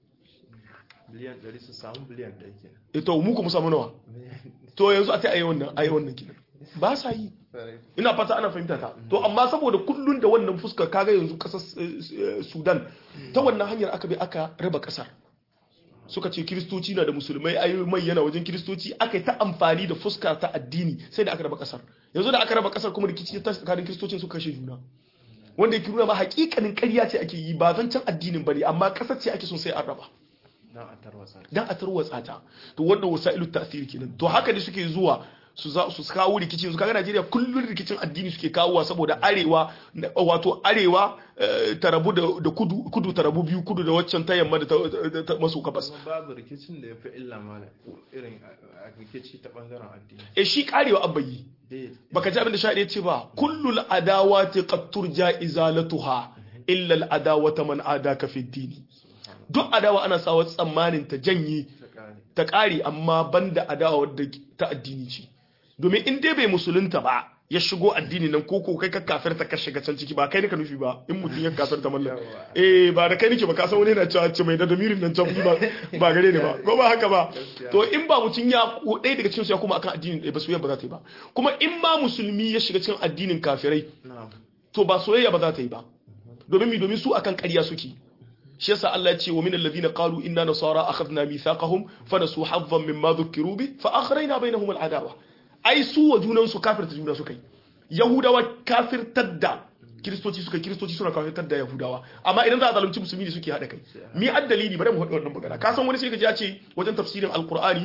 biliyan 100 su samu biliyan 100 kenan ito mu kuma samu nawa to yanzu a ta ayi wannan ayi wannan kinan ba sa yi ina fata ana fahimta ta to amma saboda kullun da wannan fuskar kaga yanzu kasar Sudan ta wannan hanyar aka bi aka raba kasar suka ce kiristoci na da musulmai ayoyi mai yana wajen kiristoci aka yi ta amfani da fuska ta addini sai da aka raba kasar yanzu da aka raba kasar kuma rikici ta tsakanin kiristocin suka kashe juna wanda yake nuna ma hakikanin ƙarya ce ake yi ba zancen addinin bane amma kasar ce ake son sai an raba dan a tarwatsa dan a tarwatsa ta to wannan wasailu tasiri kenan to haka ne suke zuwa su za su kawo rikici yanzu kaga Najeriya kullun rikicin addini suke kawowa saboda arewa wato arewa ta rabu da kudu kudu ta rabu biyu kudu da waccan ta yamma da ta maso gabas babu rikicin da yafi illa mala irin rikici ta bangaren addini eh shi karewa abayi baka ji abin da shaɗe ce ba kullul adawati qad turja izalatuha illa al adawata man adaka fi dini duk adawa ana sawa tsammanin ta janye ta ƙare amma banda adawa wadda ta addini ce domin in dai bai musulunta ba ya shigo addini nan ko ko kai ka kafirta ka shiga can ciki ba kai ne ka nufi ba in mutum ya kafirta mallan eh ba da kai nake ba ka san wani yana cewa ce mai da damirin nan can ba ba gare ne ba ko ba haka ba to in ba mutum ya ɗaya daga cikin su ya kuma akan addinin ɗaya ba soyayya ba za ta yi ba kuma in ma musulmi ya shiga cikin addinin kafirai to ba soyayya ba za ta yi ba domin mi domin su akan ƙarya suke shi yasa Allah ya ce wa min alladhina qalu inna nasara akhadna mithaqahum fa nasu haddan mimma dhukiru bi fa akhrayna bainahum al'adawa ai su wa junan su kafirta juna suka yi yahudawa kafirtar da kiristoci suka kiristoci suna kafirtar da yahudawa amma idan za a zalunci musulmi ne suke hada kai mi addalili bari mu haɗa wannan magana ka san wani sai ka ji ya ce wajen tafsirin alqur'ani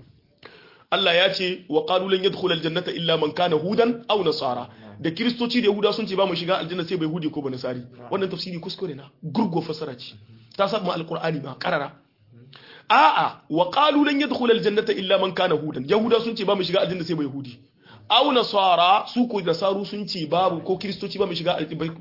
Allah ya ce wa qalu lan yadkhula aljannata illa man kana hudan aw nasara da kiristoci da yahuda sun ce ba mu shiga aljanna sai bai hudi ko ba nasari wannan tafsiri kuskure na gurgo fasara ce ta saba alqur'ani ma karara a'a wa qalu lan yadkhula aljannata illa man kana hudan yahuda sun ce ba mu shiga aljanna sai bai hudi aw nasara su ko nasaru sun ce babu ko kiristoci ba mu shiga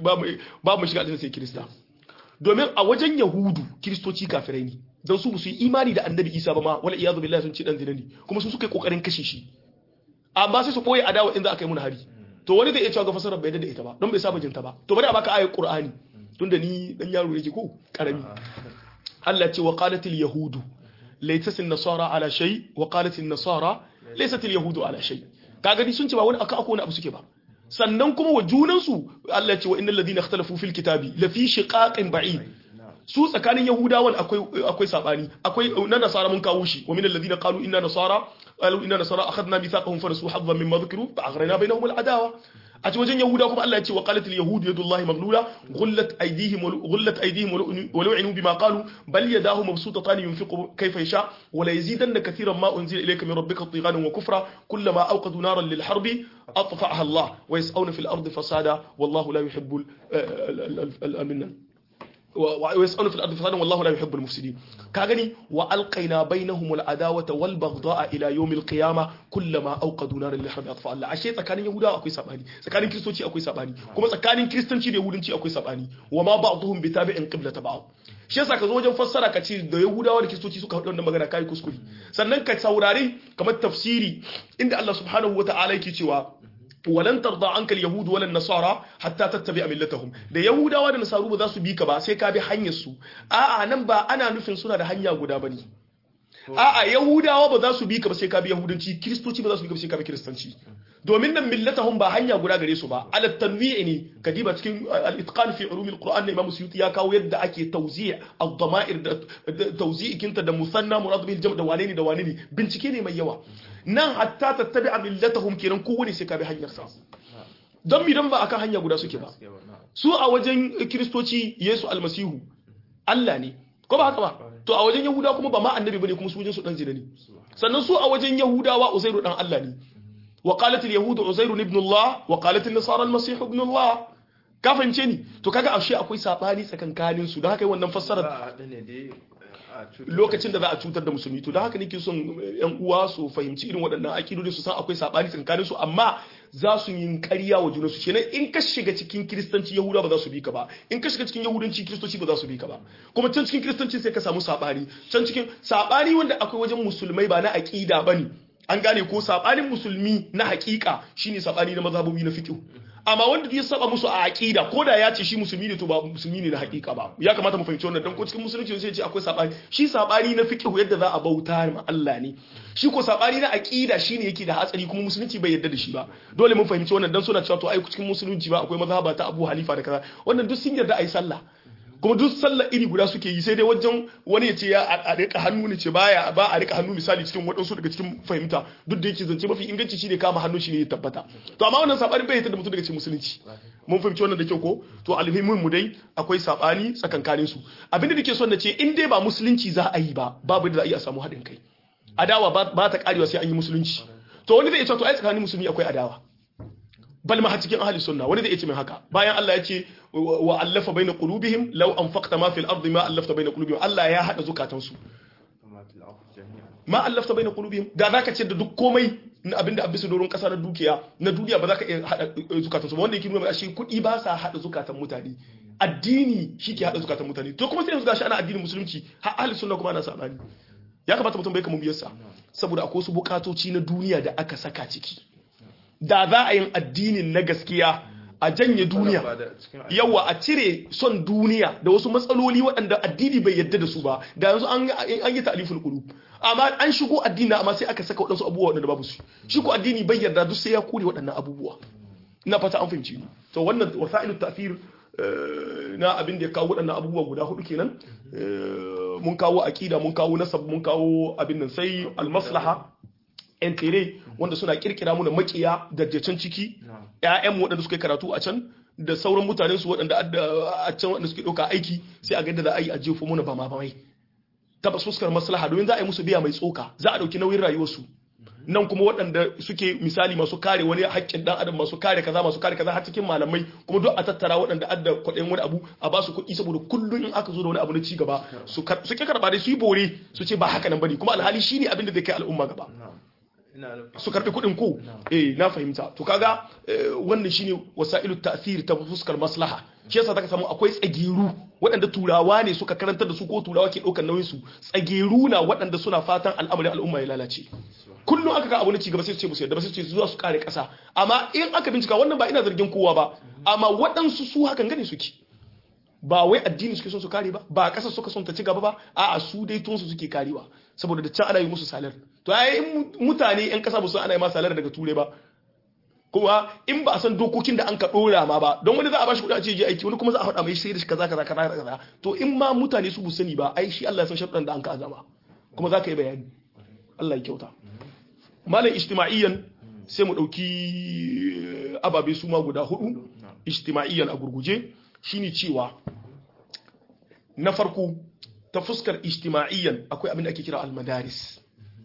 ba mu shiga aljanna sai kirista domin a wajen yahudu kiristoci kafirai ne don su su yi imani da annabi isa ba ma wala iyadu billahi sun ce dan zina ne kuma su suka yi kokarin kashe shi amma sai su boye adawa inda aka yi mun hari to wani zai iya cewa ga fasarar bai da ita ba don bai saba jinta ba to bari a baka ayat qur'ani tunda ni dan yaro yake ko karami Allah ce wa qalat al yahudu laysat an nasara ala shay wa qalat an nasara laysat al yahudu ala shay kaga ni sun ce ba wani aka akwai wani abu suke ba sannan kuma wa junansu Allah ce wa innal ladina ikhtalafu fil kitabi la fi shiqaqin ba'id su tsakanin yahudawan akwai akwai sabani akwai na nasara mun kawo shi wa min alladhina qalu inna nasara qalu inna nasara akhadna mithaqahum fa nasu haddan mimma dhukru fa aghrayna bainahum al-adawa a ci wajen yahuda kuma Allah ya ce wa qalat al-yahud yadullahi maghlula ghullat aydihim ghullat aydihim wa lu'inu bima qalu bal yadahu mabsutatan yunfiqu kayfa yasha wa la yazidanna katiran ma unzila ilayka min rabbika tughanan wa kufra kullama awqadu naran lil harbi atfa'aha Allah wa yas'awna fil ardi fasada wallahu la yuhibbu al-aminan ويسألون في الأرض فسادا والله لا يحب المفسدين كاغني وألقينا بينهم العداوة والبغضاء إلى يوم القيامة كلما أوقدوا نارا للحرب أطفاء الله أشياء سكان يهودا أكوي سباني سكان كريستوتي أكوي سباني كما سكان كريستنتي يهودنتي أكوي سباني وما بعضهم بتابع قبلة بعض shi yasa ka zo wajen fassara ka ce da yahudawa da kiristoci suka haɗu wannan magana kai kuskure sannan ka saurari kamar tafsiri inda Allah subhanahu wata'ala yake cewa walan tarda anka al-yahud wala nasara hatta tattabi'a millatahum da yahudawa da nasaru ba za su bi ka ba sai ka bi hanyar su a'a nan ba ana nufin suna da hanya guda bane a'a yahudawa ba za su bi ka ba sai ka bi yahudanci kristoci ba za su bi ka ba sai ka bi kristanci domin nan millatahum ba hanya guda gare su ba ala tanwi'i ne kadiba cikin al-itqan fi ulum al-quran imam suyuti ya kawo yadda ake tawzi' ad-dama'ir da tawzi' kinta da musanna murad bil jam' da wane ne da wane ne bincike ne mai yawa nan hatta tattabi'a millatahum kenan kowane sai ka bi hanyar sa don mi don ba akan hanya guda suke ba su a wajen kristoci yesu almasihu Allah ne ko ba haka ba to a wajen yahuda kuma ba ma annabi bane kuma su wajen su dan zina ne sannan su a wajen yahudawa uzairu dan Allah ne wa qalat al-yahud uzairu ibn Allah wa qalat an-nasara al-masih ibn Allah ka fahimce ni to kaga ashe akwai sabani tsakankanin su don haka wannan fassarar lokacin da za a cutar da musulmi to don haka nake son yan uwa su fahimci irin waɗannan akidodi su san akwai sabani tsakanin su amma za su yi ƙarya wa junansu kenan in ka shiga cikin kiristanci yahuda ba za su bi ka ba in ka shiga cikin yahudanci kiristoci ba za su bi ka ba kuma can cikin kiristanci sai ka samu sabani can cikin sabani wanda akwai wajen musulmai ba na aqida bane an gane ko sabanin musulmi na hakika shine sabani na mazhabobi na fiqh amma wanda duk ya saba musu a aqida ko da ya ce shi musulmi ne to ba musulmi ne na hakika ba ya kamata mu fahimci wannan dan ko cikin musulunci sai ya ce akwai sabani shi sabani na fiqh yadda za a bauta ma Allah ne shi ko sabani na aqida shine yake da hatsari kuma musulunci bai yarda da shi ba dole mun fahimci wannan dan suna cewa to ai cikin musulunci ba akwai mazhaba ta Abu Hanifa da kaza wannan duk sun yarda ai sallah kuma duk sallar iri guda suke yi sai dai wajen wani ya ce ya a rika hannu ne ce baya ba a rika hannu misali cikin waɗansu daga cikin fahimta duk da yake zance mafi inganci shine kama hannu shine ya tabbata to amma wannan sabanin bai da mutum daga cikin musulunci mun fahimci wannan da kyau ko to alhimin mu dai akwai sabani tsakankanin su abinda nake son na ce in dai ba musulunci za a yi ba babu da za a iya samu haɗin kai adawa ba ta karewa sai an yi musulunci to wani zai ce to ai tsakanin musulmi akwai adawa bal ma cikin ahli sunna wani zai ce min haka bayan Allah ya ce wa allafa baina qulubihim law anfaqta ma fil ardi ma allafta baina qulubihim Allah ya hada zukatansu ma allafta baina qulubihim da zaka ce da duk komai na abinda abisa doron kasa na dukiya na duniya ba za ka iya hada zukatansu ba wanda yake nuna shi kudi ba sa hada zukatan mutane addini shi ke hada zukatan mutane to kuma sai yanzu gashi ana addinin musulunci har ahli sunna kuma ana sabani ya kamata mutum bai kama biyarsa saboda akwai wasu bukatoci na duniya da aka saka ciki da za a yin addinin na gaskiya a janye duniya yawa a cire son duniya da wasu matsaloli waɗanda addini bai yadda da su ba da yanzu an yi ta'alifin qulub amma an shigo addini amma sai aka saka waɗansu abubuwa waɗanda babu su shi ko addini bai yarda duk sai ya kore waɗannan abubuwa ina fata an fahimci ni to wannan wasa'ilut ta'thir na abin da ya kawo waɗannan abubuwa guda hudu kenan mun kawo aqida mun kawo nasab mun kawo abin nan sai al-maslaha yan tere wanda suna kirkira muna makiya da can ciki ƴaƴan waɗanda suka karatu a can da sauran mutanen su waɗanda a can waɗanda suke ɗauka aiki sai a ga yadda za a yi a jefa muna ba ma ba mai tabbas fuskar maslaha domin za a yi musu biya mai tsoka za a ɗauki nauyin rayuwarsu nan kuma waɗanda suke misali masu kare wani haƙƙin ɗan adam masu kare kaza masu kare kaza har cikin malamai kuma duk a tattara waɗanda adda kwaɗayin wani abu a ba su kuɗi saboda kullum in aka zo da wani abu na ci gaba su ke karɓa dai su yi bore su ce ba haka nan bane kuma alhali shine abin da zai kai al'umma gaba su karɓi kuɗin ko eh na fahimta to kaga wannan shine wasailu ta'sir ta fuskar maslaha shi yasa zaka samu akwai tsagiru waɗanda turawa ne suka karantar da su ko turawa ke ɗaukar nauyin su tsagiru na waɗanda suna fatan al'amarin al'umma ya lalace kullum aka ga abu na cigaba sai su ce musu yadda ba sai su ce zuwa su kare ƙasa amma in aka bincika wannan ba ina zargin kowa ba amma waɗansu su hakan gane suke ba wai addini suke son su kare ba ba ƙasa suka son ta ci gaba ba a'a su dai tun su suke karewa saboda da can ana yi musu salar to ai mutane yan ƙasa ba su ana yi ma salar daga ture ba kuma in ba a san dokokin da an ka dora ma ba don wani za a bashi kuɗi a ce je aiki wani kuma za a faɗa mai sai da kaza kaza kaza kaza to in ma mutane su bu sani ba ai shi Allah ya san sharuɗan da an ka azama kuma za ka yi bayani Allah ya kyauta malam ijtima'iyyan sai mu ɗauki ababe su ma guda hudu ijtima'iyyan a gurguje shine cewa na farko ta fuskar ijtima'iyyan akwai abin da ake kira almadaris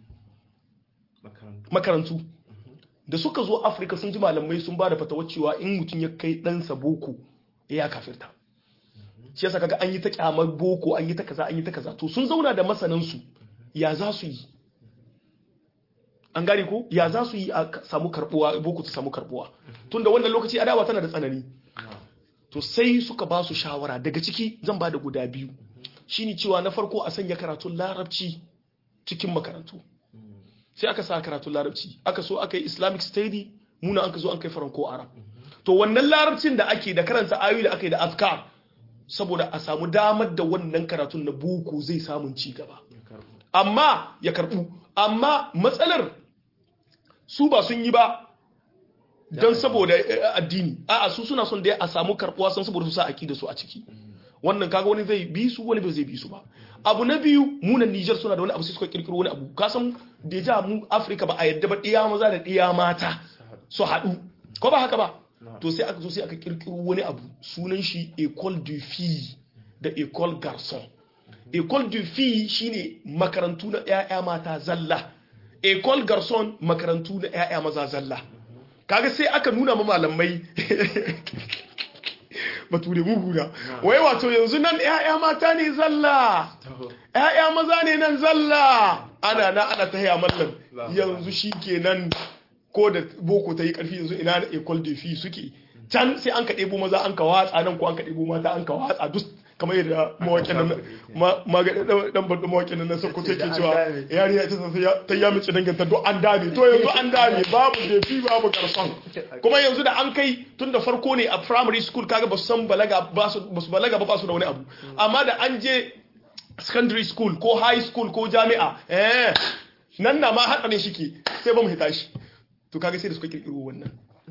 makarantu da suka zo afirka sun ji malamai sun ba da fatawa cewa in mutum ya kai ɗansa boko ya kafirta shi yasa kaga an yi ta kyamar boko an yi ta kaza an yi ta kaza to sun zauna da masanansu ya za su yi an gane ko ya za su yi a samu karbuwa boko ta samu karbuwa tunda wannan lokaci adawa tana da tsanani to sai suka ba su shawara daga ciki zan ba da guda biyu shine cewa na farko a sanya karatun larabci cikin makarantu sai aka sa karatun larabci aka so aka yi islamic study muna an ka zo an kai faranko arab to wannan larabcin da ake da karanta ayoyi da aka yi da afkar saboda a samu damar da wannan karatun na boko zai samun ci gaba amma ya karbu amma matsalar su ba sun yi ba don saboda addini a'a su suna son da a samu karbuwa san saboda su sa da su a ciki wannan kaga wani zai bi su wani bai zai bi su ba abu na biyu munan Niger suna da wani abu sai suka kirkiro wani abu kasan deja mu Africa ba a yadda ba ɗiya maza da ɗiya mata su haɗu ko ba haka ba to sai aka zo sai aka kirkiro wani abu sunan shi école du fille da école garçon école du fille shine makarantu na ƴaƴa mata zalla école garçon makarantu na ƴaƴa maza zalla kaga sai aka nuna ma malamai bature muhuna wai wato yanzu nan ƴaƴa mata ne zalla ƴaƴa maza ne nan zalla ana na ana ta haya mallam yanzu shikenan ko da boko ta yi karfi yanzu ina da école de filles suke can sai an ka ɗebo maza an ka watsa nan ko an ka ɗebo mata an ka watsa duk kamar yadda mawaƙin nan magaɗin ɗan barɗin mawaƙin nan na sokoto yake cewa yariya ita ta ya mace danganta duk an dame to yanzu an dame babu defi babu garson kuma yanzu da an kai tun da farko ne a primary school kaga ba su san balaga ba su balaga ba ba su da wani abu amma da an je secondary school ko high school ko jami'a eh nan na ma haɗarin shi ke sai ba mu hita shi to kaga sai da suka kirkiro wannan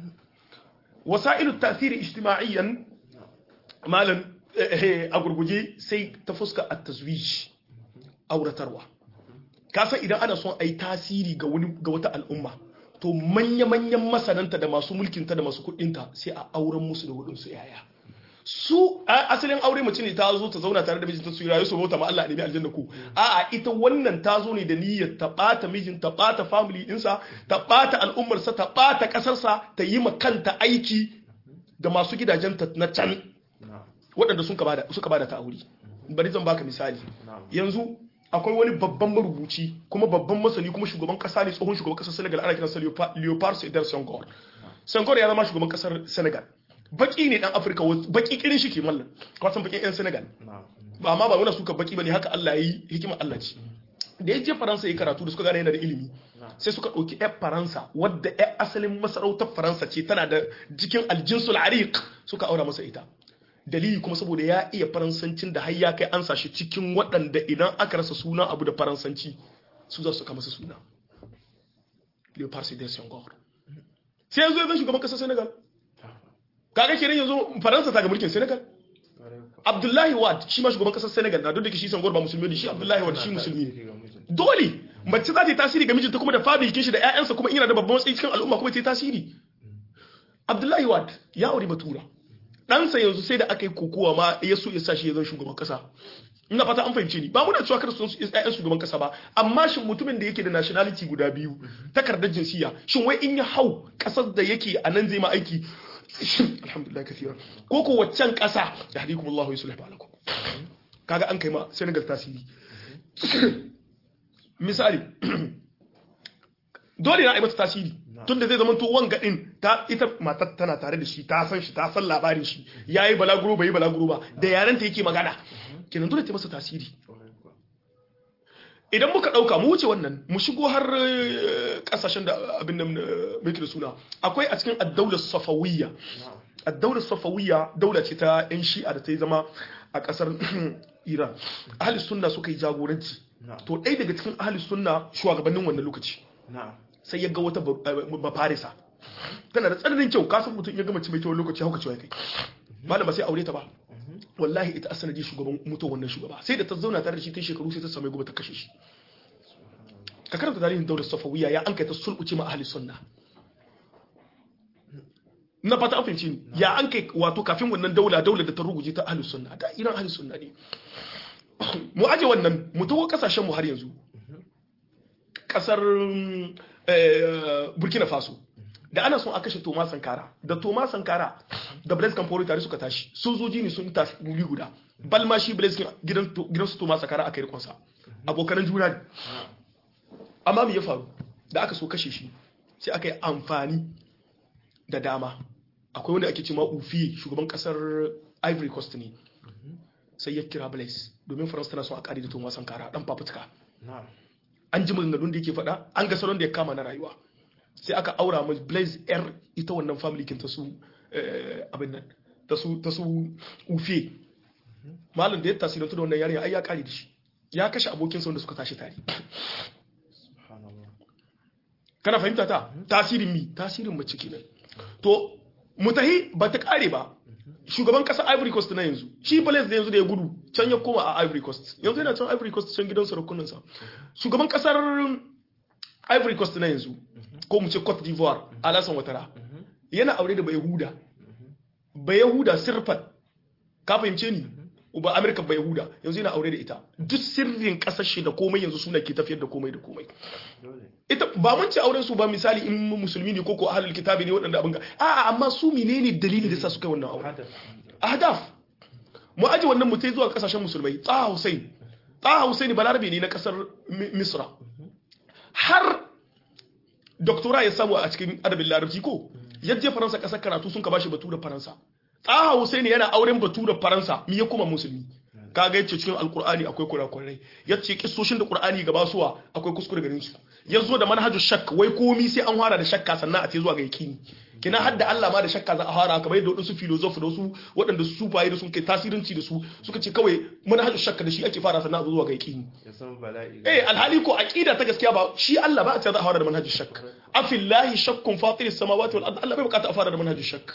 wasa'ilu tasiri ijtima'iyyan malam a gurguje sai ta fuska a tazwij auratarwa kasan idan ana son a yi tasiri ga wata al'umma to manya-manyan masananta da masu mulkinta da masu kudinta sai a auren musu da waɗansu yaya su asalin aure mace ne ta zo ta zauna tare da mijinta su yi rayu su bauta ma Allah a nemi aljanna ku a'a ita wannan ta zo ne da niyyar ta bata mijin ta bata family dinsa ta bata al'ummarsa ta bata kasarsa ta yi ma kanta aiki da masu gidajen ta na can waɗanda suka bada suka bada ta aure bari zan baka misali yanzu akwai wani babban marubuci kuma babban masani kuma shugaban kasa ne tsohon shugaban kasar Senegal ana kiransa Leopard Sedar Senghor Senghor ya zama shugaban kasar Senegal baki ne dan Afirka baki kirin shi ke mallan kwasan bakin yan Senegal ba amma ba wani suka baki bane haka Allah yayi hikima Allah ce da ya je Faransa yi karatu da suka gane yana da ilimi sai suka ɗauki 'yan Faransa wadda 'yan asalin masarautar Faransa ce tana da jikin aljinsul ariq suka aura masa ita dalili kuma saboda ya iya faransancin da har ya kai an sashi cikin waɗanda idan aka rasa suna abu da faransanci su za su kama su suna leopard sedar senghor sai yanzu ya zai shugaban ƙasar senegal kaga kenan yanzu faransa ta ga mulkin senegal abdullahi wad shi ma shugaban ƙasar senegal na duk da shi senghor ba musulmi ne shi abdullahi wad shi musulmi ne dole mace za ta yi tasiri ga mijinta kuma da fabrikin shi da 'ya'yansa kuma ina da babban matsayi cikin al'umma kuma ta yi tasiri abdullahi wad ya aure batura ɗansa yanzu sai da aka yi kokowa ma ya so ya sa shi ya zama shugaban kasa ina fata an fahimce ni ba muna cewa kada su ƴaƴan shugaban kasa ba amma shin mutumin da yake da nationality guda biyu takardar jinsiya shin wai in ya hau kasar da yake a nan zai ma aiki alhamdulillah kathira ko ko waccan kasa ya hadikum Allah wa yuslih balakum kaga an kai ma Senegal tasiri misali dole na yi mata tasiri tun da zai zama to wanga din ta ita matar tana tare da shi ta san shi ta san labarin shi yayi balaguro bai yi balaguro ba da yaren ta yake magana kenan dole ta masa tasiri idan muka dauka mu wuce wannan mu shigo har kasashen da abin nan muke da suna akwai a cikin ad-daular safawiyya ad-daular safawiyya daula ce ta yan shi'a da ta yi zama a kasar Iran ahli sunna suka yi jagoranci to ɗaya daga cikin ahli sunna shugabannin wannan lokaci sai ya ga wata bafarisa tana da tsananin kyau kasan mutum ya gama mai kyau lokaci hauka cewa kai malama sai aure ta ba wallahi ita asanadi shugaban mutuwa wannan shugaba sai da ta zauna tare da shi tun shekaru sai ta samu gobe ta kashe shi ka karanta tarihin daular safawiya ya an kai ta sulɓuce ma ahli sunna na fata an fahimci ni ya an kai wato kafin wannan daula daula da ta ruguje ta ahli sunna da iran ahli sunna ne mu aje wannan mu tawo kasashen mu har yanzu kasar burkina faso da ana son a kashe toma sankara da toma sankara da blaise kamfori tare suka tashi sojoji ne sun tashi wuri guda balma shi blaise gidan su toma sankara aka yi rikonsa abokanan juna ne amma me ya faru da aka so kashe shi sai aka yi amfani da dama akwai wanda ake cewa ufi shugaban kasar ivory coast ne sai ya kira blaise domin faransa tana son a kare da toma sankara dan fafutuka an ji maganganun da yake faɗa an ga salon da ya kama na rayuwa sai aka aura mai blaze yar ita wannan family kin ta su abin nan ta su ta su ufe malam da ya tasirantu da wannan yarinya ai ya kare da shi ya kashe abokin sa wanda suka tashi tare kana fahimta ta tasirin mi tasirin mace kenan to mutahi ba ta kare ba shugaban kasa Ivory Coast na yanzu shi Blaise da yanzu da ya gudu can ya koma a Ivory Coast yanzu yana can Ivory Coast can gidan sarakunan sa shugaban kasar Ivory Coast na yanzu ko mu ce Cote d'Ivoire Alassane Ouattara yana aure da Bayahuda Bayahuda sirfat ka fahimce ni uba Amerika Bayahuda yanzu yana aure da ita duk sirrin kasar shi da komai yanzu suna ke tafiyar da komai da komai ita ba mun ci auren su ba misali in musulmi ne ko ko ahlul kitabi ne waɗanda abin ga a'a amma su menene dalilin da sa su kai wannan aure ahdaf mu aje wannan mutai zuwa kasashen musulmai Taha Hussein Taha Hussein balarabe ne na kasar Misra har doktora ya samu a cikin adabin larabci ko yaje faransa kasar karatu sun ka bashi batu da faransa tsaha husaini yana auren batu da faransa mi ya kuma musulmi kaga yace cikin alqur'ani akwai kurakurai yace kissoshin da qur'ani gaba suwa akwai kuskure garin su yazo da manhajus shakk wai komi sai an fara da shakka sannan a ce zuwa ga yakini kina hadda Allah ma da shakka za a fara kamar yadda wadansu filosofi da wasu waɗanda su sufaye da sun kai tasirinci da su suka ce kawai manhajus shakka da shi ake fara sannan a zo zuwa ga yakini ya san bala'i eh alhali ko aqida ta gaskiya ba shi Allah ba a ce za a fara da manhajus shakk afillahi shakkun fatiris samawati wal ard Allah bai bukata a fara da manhajus shakk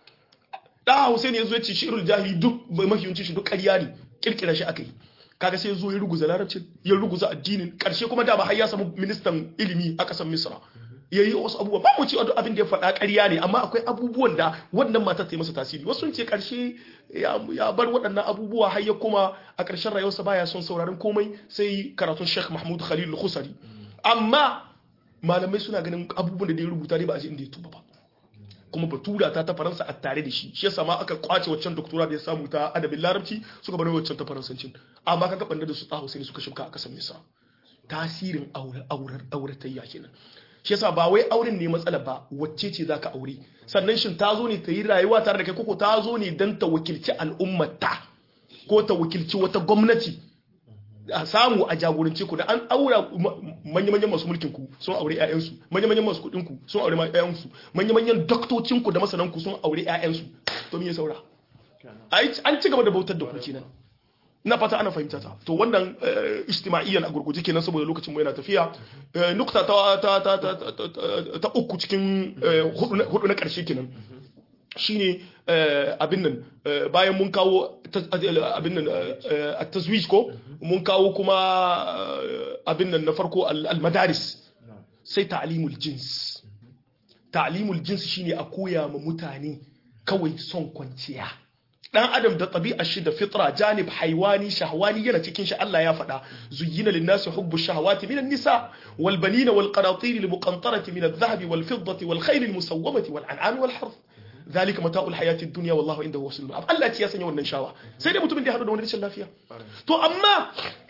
da Hussein yazo ya ce shi'rul jahili duk mahiyunci shi duk ƙarya ne kirkira shi akai kaga sai yazo ya ruguza larabcin ya ruguza addinin karshe kuma da ba har ya samu ministan ilimi a kasar Misra yayi wasu abubuwa ba mu ci abin da ya faɗa ƙarya ne amma akwai abubuwan da wannan matar ta yi masa tasiri wasu sun ce karshe ya bar waɗannan abubuwa har ya kuma a ƙarshen rayuwarsa baya son sauraron komai sai karatun Sheikh Mahmud Khalil Al-Khusari amma malamai suna ganin abubuwan da ya rubuta ne ba a ji inda ya tuba ba kuma batura ta ta faransa a tare da shi shi yasa ma aka kwace waccan doktora da ya samu ta adabin larabci suka bar waccan ta faransancin amma kan gaban da su tsaho sai suka shimka a kasar misra tasirin aure aurar auratayya kenan shi yasa ba wai auren ne matsala ba wacce ce zaka aure sannan shin ta zo ne ta yi rayuwa tare da kai koko ta zo ne dan ta wakilci al'ummata ko ta wakilci wata gwamnati a samu a jagorance ku da an aura manya-manyan masu mulkin ku sun aure ƴaƴansu manya-manyan masu kuɗin ku sun aure ƴaƴansu manya-manyan doktocin ku da masanan ku sun aure ƴaƴansu to me ya saura an ci gaba da bautar da ku kenan ina fata ana fahimta ta to wannan ijtima'iyyan a gurguje kenan saboda lokacin mu yana tafiya nukta ta ta ta ta uku cikin hudu na karshe kenan shine abin nan bayan mun kawo abin nan a tazwij ko mun kawo kuma abin nan na farko al-madaris sai ta'limul jins ta'limul jins shine a koya ma mutane kawai son kwanciya dan adam da tabi'ar shi da fitra janib haiwani shahwani yana cikin shi Allah ya faɗa zuyyina lin-nasi hubbu shahawati minan nisa wal banina wal qanatir al muqantarati min adh-dhahabi wal fiddati wal khayl al musawwamati wal an'am wal harth zalika mata'ul hayatid dunya wallahu indahu husnul ma'ab Allah ya sanya wannan shawa sai dai mutumin da ya hadu da wani rashin lafiya to amma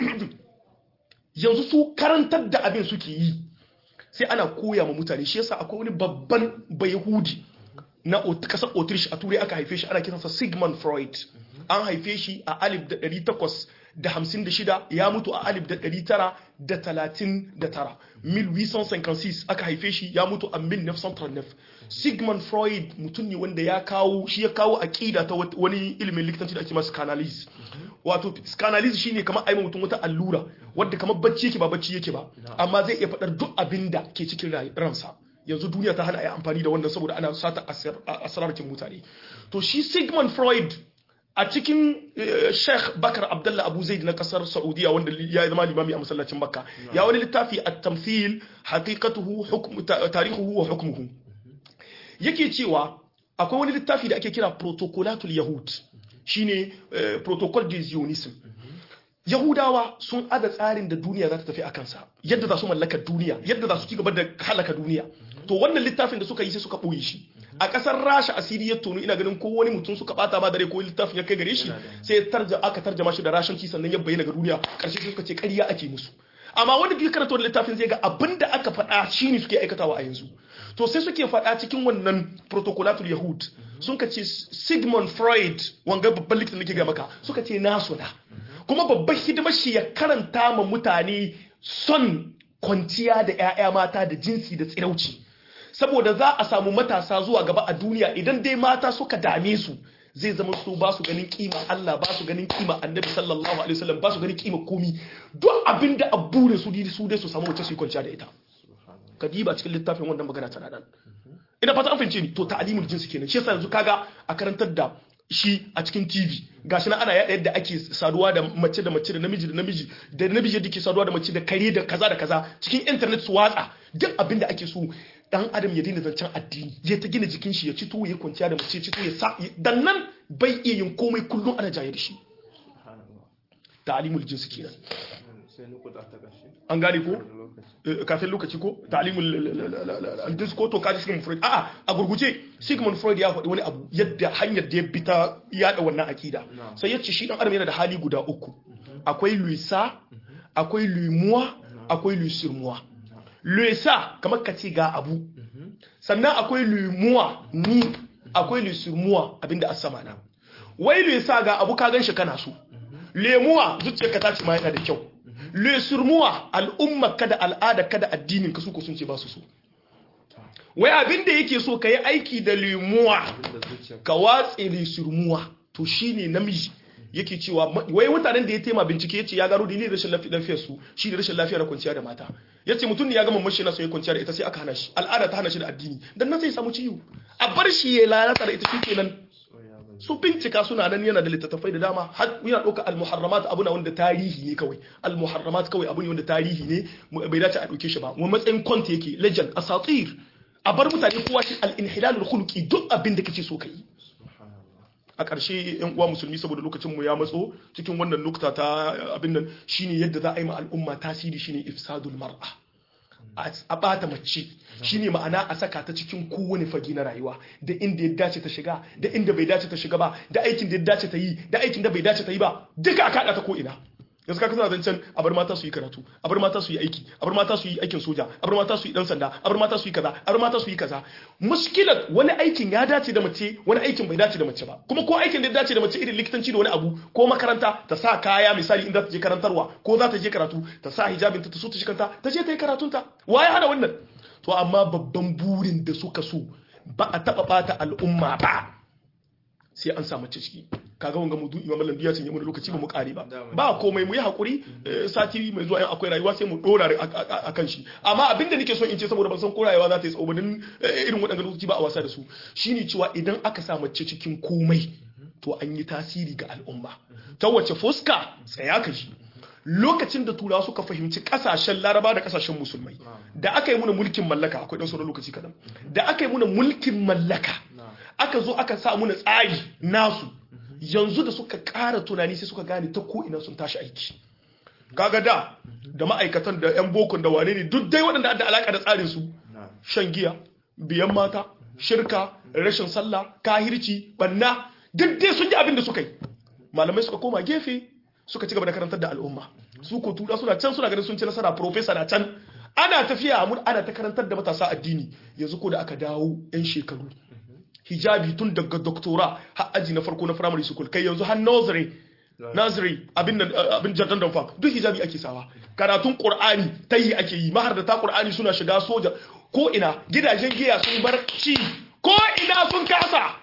yanzu su karantar da abin suke yi sai ana koya ma mutane shi yasa akwai wani babban bayahudi na kasar Autriche a turai aka haife shi ana kiransa Sigmund Freud an haife shi a alif da ɗari takwas da hamsin da shida ya mutu a alif da ɗari tara da talatin da tara 1856 aka haife shi ya mutu a 1939 Sigmund Freud mutum ne wanda ya kawo shi ya kawo aƙida ta wani ilimin likitanci da ake masu canalize wato canalize shine kamar aima mutum wata allura wadda kamar bacci yake ba bacci yake ba amma zai iya faɗar duk abin da ke cikin ransa yanzu duniya ta hana a yi amfani da wannan saboda ana sata asirarkin mutane to shi sigmund freud a cikin sheikh bakar abdullah abu zaid na kasar saudiya wanda ya zama limami a masallacin makka ya wani littafi a tamthil haqiqatuhu tarihuhu wa hukmuhu yake cewa akwai wani littafi da ake kira protocolatul yahud shine protocol de zionism Yahudawa sun ada tsarin da duniya za ta tafi a kansa yadda za su mallaka duniya yadda za su ci gaba da halaka duniya to wannan littafin da suka yi sai suka ɓoye shi a ƙasar rasha asiri ya tono ina ganin ko wani mutum suka bata ma dare ko littafin ya kai gare shi sai tarja aka tarjama shi da rashanci sannan ya bayyana ga duniya ƙarshe sai suka ce ƙarya ake musu amma wanda bai karanta wannan littafin zai ga abin da aka faɗa shine suke aikatawa a yanzu to sai suke faɗa cikin wannan protocolatul yahud sun ka ce sigmund freud wanga babban likitan da ke ga maka suka ce nasu na kuma babban hidimar shi ya karanta ma mutane son kwanciya da 'ya'ya mata da jinsi da tsirauci saboda za a samu matasa zuwa gaba a duniya idan dai mata suka dame su zai zama su ba su ganin kima Allah ba su ganin kima annabi sallallahu alaihi wasallam ba su ganin kima komi duk abin da abure su su dai su samu wacce su yi kwanciya da ita kadiba cikin littafin wannan magana tana nan ina fata an fahimce ni to ta'limul jinsi kenan shi yasa yanzu kaga a karantar da shi a cikin TV gashi na ana yada yadda ake saduwa da mace da mace da namiji da namiji da namiji yadda ke saduwa da mace da kare da kaza da kaza cikin internet su watsa duk abin da ake so dan adam ya daina zancen addini ya ta gina jikin shi ya ci tuwo ya kwanciya da mace ci tuwo ya sa dan nan bai iya yin komai kullum ana jaye da shi ta'limul jinsi kenan an gane ko kafin lokaci ko ta'limul jins ko to kaji sigmund freud a'a a gurguje sigmund freud ya faɗi wani abu yadda hanyar da ya bi ta yada wannan akida sai ya ce shi dan adam yana da hali guda uku akwai luisa akwai luimuwa akwai luisirmuwa luisa kamar ka ce ga abu sannan akwai lumuwa ni akwai lisurmuwa abinda a sama na wai le sa ga abu ka ganshi kana so lemuwa zuciyarka ta ce ma yana da kyau lisurmuwa al'ummar ka da al'adar ka da addinin ka su ko sun ce ba su so wai abinda yake so ka yi aiki da lemuwa abinda zuciya ka watse lisurmuwa to shine namiji yake cewa ma- wai mutanen da ya tema bincike yace ya gano dalilin rashin lafi- lafiyar su shi da rashin lafiyar kwanciya da mata yace mutum ne ya gama mashi na so ya kwanciya da ita sai aka hana shi al'ada ta hana shi da addini dan nan sai ya samu ciwo a bar shi ya lalata da ita shi kenan soya ba su bincika suna nan yana da littattafai da dama har yana ɗauka al-muharramat abu na wanda tarihi ne kawai al-muharramat kawai abu ne wanda tarihi ne mu- bai dace a ɗauke shi ba mu matsayin kwanta yake legend asatir a bar mutane kowa shi al-inhilalul khuluqi duk abin da kake so ka yi subhanallah a ƙarshe yan uwa musulmi saboda lokacin mu ya matso cikin wannan nukta ta eh, abin nan shine yadda za a yi ma al'umma tasiri shine ifsadul mar'a a a bata mace shine ma'ana a saka ta cikin kowane fage na rayuwa da inda ya dace ta shiga da inda bai dace ta shiga ba da aikin da ya dace ta yi da aikin da bai dace ta yi ba duka a kada ta ko ina yanzu ka kasance zancen a bar mata su yi karatu a bar mata su yi aiki a bar mata su yi aikin soja a bar mata su yi dan sanda a bar mata su yi kaza a bar mata su yi kaza muskilat wani aikin ya dace da mace wani aikin bai dace da mace ba kuma ko aikin da ya dace da mace irin likitanci da wani abu ko makaranta ta sa kaya misali inda ta je karantarwa ko za ta je karatu ta sa hijabin ta ta so ta shi kanta ta je ta yi karatunta waye hana wannan to amma babban burin da suka so ba a taba bata al'umma ba sai an sa mace ciki kaga wanga mudu imam mallan biya cinye mana lokaci ba mu kare ba ba komai mu yi hakuri eh, sati mai zuwa in akwai rayuwa sai mu dora a- a a- akan shi amma abinda nake son in ce saboda ban san ko rayuwa za ta yi tsawo ba dan eh, irin waɗannan lokaci ba a wasa da su shine cewa idan aka sa mace cikin komai to an yi tasiri ga al'umma ta wace fuska tsaya ka ji lokacin da turawa suka fahimci kasashen laraba da kasashen musulmai da aka yi muna mulkin mallaka akwai dan sauran lokaci kadan da aka yi muna mulkin mallaka aka zo aka sa muna tsari nasu yanzu da suka ƙara tunani sai suka gane ta ko ina sun tashi aiki kaga da da ma'aikatan da yan bokon da wane ne duk dai waɗanda da alaka da tsarin su na shan giya biyan mata shirka rashin sallah kahirci banna duk dai sun yi abin da suka yi malamai suka koma gefe suka ci gaba da karantar da al'umma su ko tura suna can suna ganin sun ci nasara profesa na can ana tafiya mun ana ta karantar da matasa addini yanzu ko da aka dawo yan shekaru hijabi tun daga doktora har aji na farko na primary school kai yanzu har nursery nursery abin nan abin jardan dan fa duk hijabi ake sawa karatun qur'ani tayi ake yi mahar da ta qur'ani suna shiga soja ko ina gidajen giya sun bar ci ko ina sun kasa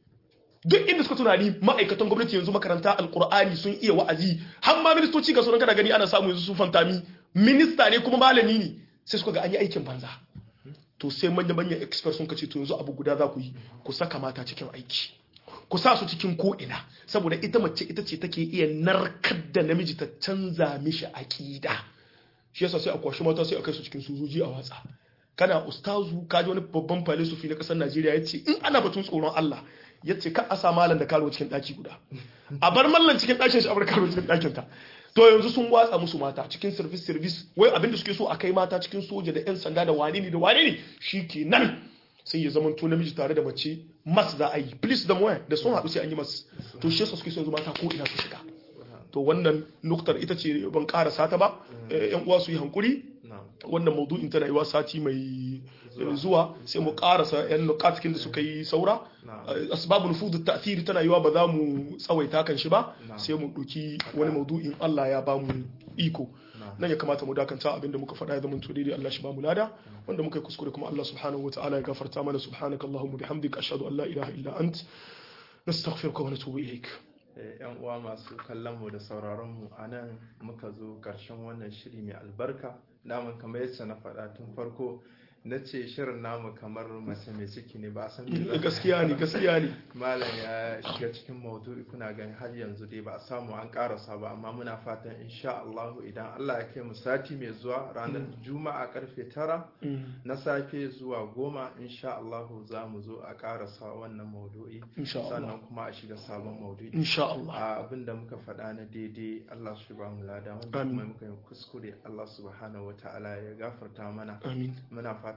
duk inda suka tunani ma'aikatan gwamnati yanzu makaranta alkur'ani sun iya wa'azi har ma ministoci ga sunan kana gani ana samu yanzu su fantami minista ne kuma malami ne sai suka ga an yi aikin banza to sai manya manyan expert sun kace to yanzu abu guda za ku yi ku saka mata cikin aiki ku sa su cikin ko ina saboda ita mace ita ce take iya narkar da namiji ta canza mishi aƙida shi yasa sai a kwashi mata sai a kai su cikin sojoji a watsa kana ustazu kaji wani babban filosofi na kasar Najeriya ya ce in ana batun tsoron Allah ya ce ka a sa malam da karo cikin ɗaki guda a bar mallan cikin ɗakin shi a bar karo cikin ɗakin ta to yanzu sun watsa musu mata cikin service service wai abinda suke so a kai mata cikin soja da yan sanda da wane ne da wane ne shikenan sai ya zama to namiji tare da mace mas za a yi please da moya da sun haɗu sai an yi mas to shi yasa suke so yanzu mata ko ina su shiga to wannan nuktar ita ce ban karasa ta ba yan uwa su yi hankuri wannan maudu'in tana yiwa sati mai zuwa sai mu karasa yan nukatikin da suka yi saura asbabun fudu ta'thiri tana yiwa ba za mu tsawaita kan shi ba sai mu ɗauki wani maudu'in Allah ya ba mu iko nan ya kamata mu dakanta abinda muka faɗa ya zama to daidai Allah shi ba mu lada wanda muka yi kuskure kuma Allah subhanahu wa ta'ala ya gafarta mana subhanaka allahumma bihamdika ashhadu an la ilaha illa ant nastaghfiruka wa natubu ilaik yan uwa masu kallon mu da sauraron mu anan muka zo karshen wannan shiri mai albarka namun kamar yadda na faɗa tun farko na ce shirin namu kamar mace mai ciki ne ba a san gaskiya ne gaskiya ne malam ya shiga cikin maudu'i kuna gani har yanzu dai ba a samu an karasa ba amma muna fatan insha Allah idan Allah ya kai mu sati mai zuwa ranar juma'a karfe tara na safe zuwa goma insha Allah za mu zo a karasa wannan maudu'i sannan kuma a shiga sabon maudu'i insha Allah abinda muka faɗa na daidai Allah shi ba mu lada wanda kuma muka yi kuskure Allah subhanahu wataala ya gafarta mana amin muna fatan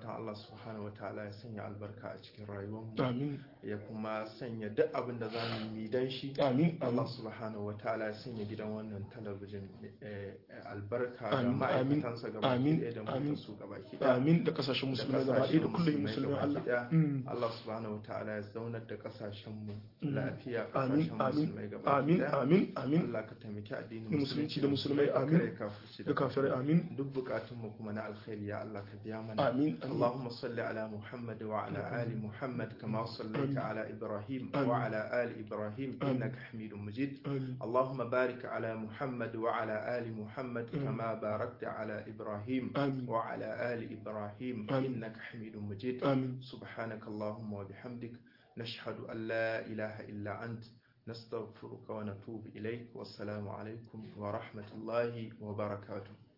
fatan Allah subhanahu wataala ya sanya albarka a cikin rayuwarmu amin ya kuma sanya duk abin da za mu yi dan shi amin Allah amin subhanahu wataala ya sanya gidan wannan talabijin eh, eh, albarka ga Amin, ma'aikatansa gaba amin, ɗaya da amin. mu su gaba ɗaya amin da kasashen musulmai gaba ɗaya da kullum musulmai Allah Mm. Allah subhanahu wataala ya zaunar da kasashen mu Mm. lafiya amin kasashen amin musulmai gaba amin ɗaya amin amin Allah ka taimaki addinin Da musulunci da musulmai, ka amin. kare kafirci da kafirai amin duk bukatun mu kuma na alkhairi ya Allah ka biya mana amin amin اللهم صل على محمد وعلى آل محمد كما صليت آمين. على إبراهيم آمين. وعلى آل إبراهيم آمين. إنك حميد مجيد amin اللهم بارك على محمد وعلى آل محمد آمين. كما باركت على إبراهيم amin وعلى آل إبراهيم آمين. إنك حميد مجيد amin سبحانك اللهم وبحمدك نشهد أن لا إله إلا أنت نستغفرك ونتوب إليك والسلام عليكم ورحمة الله وبركاته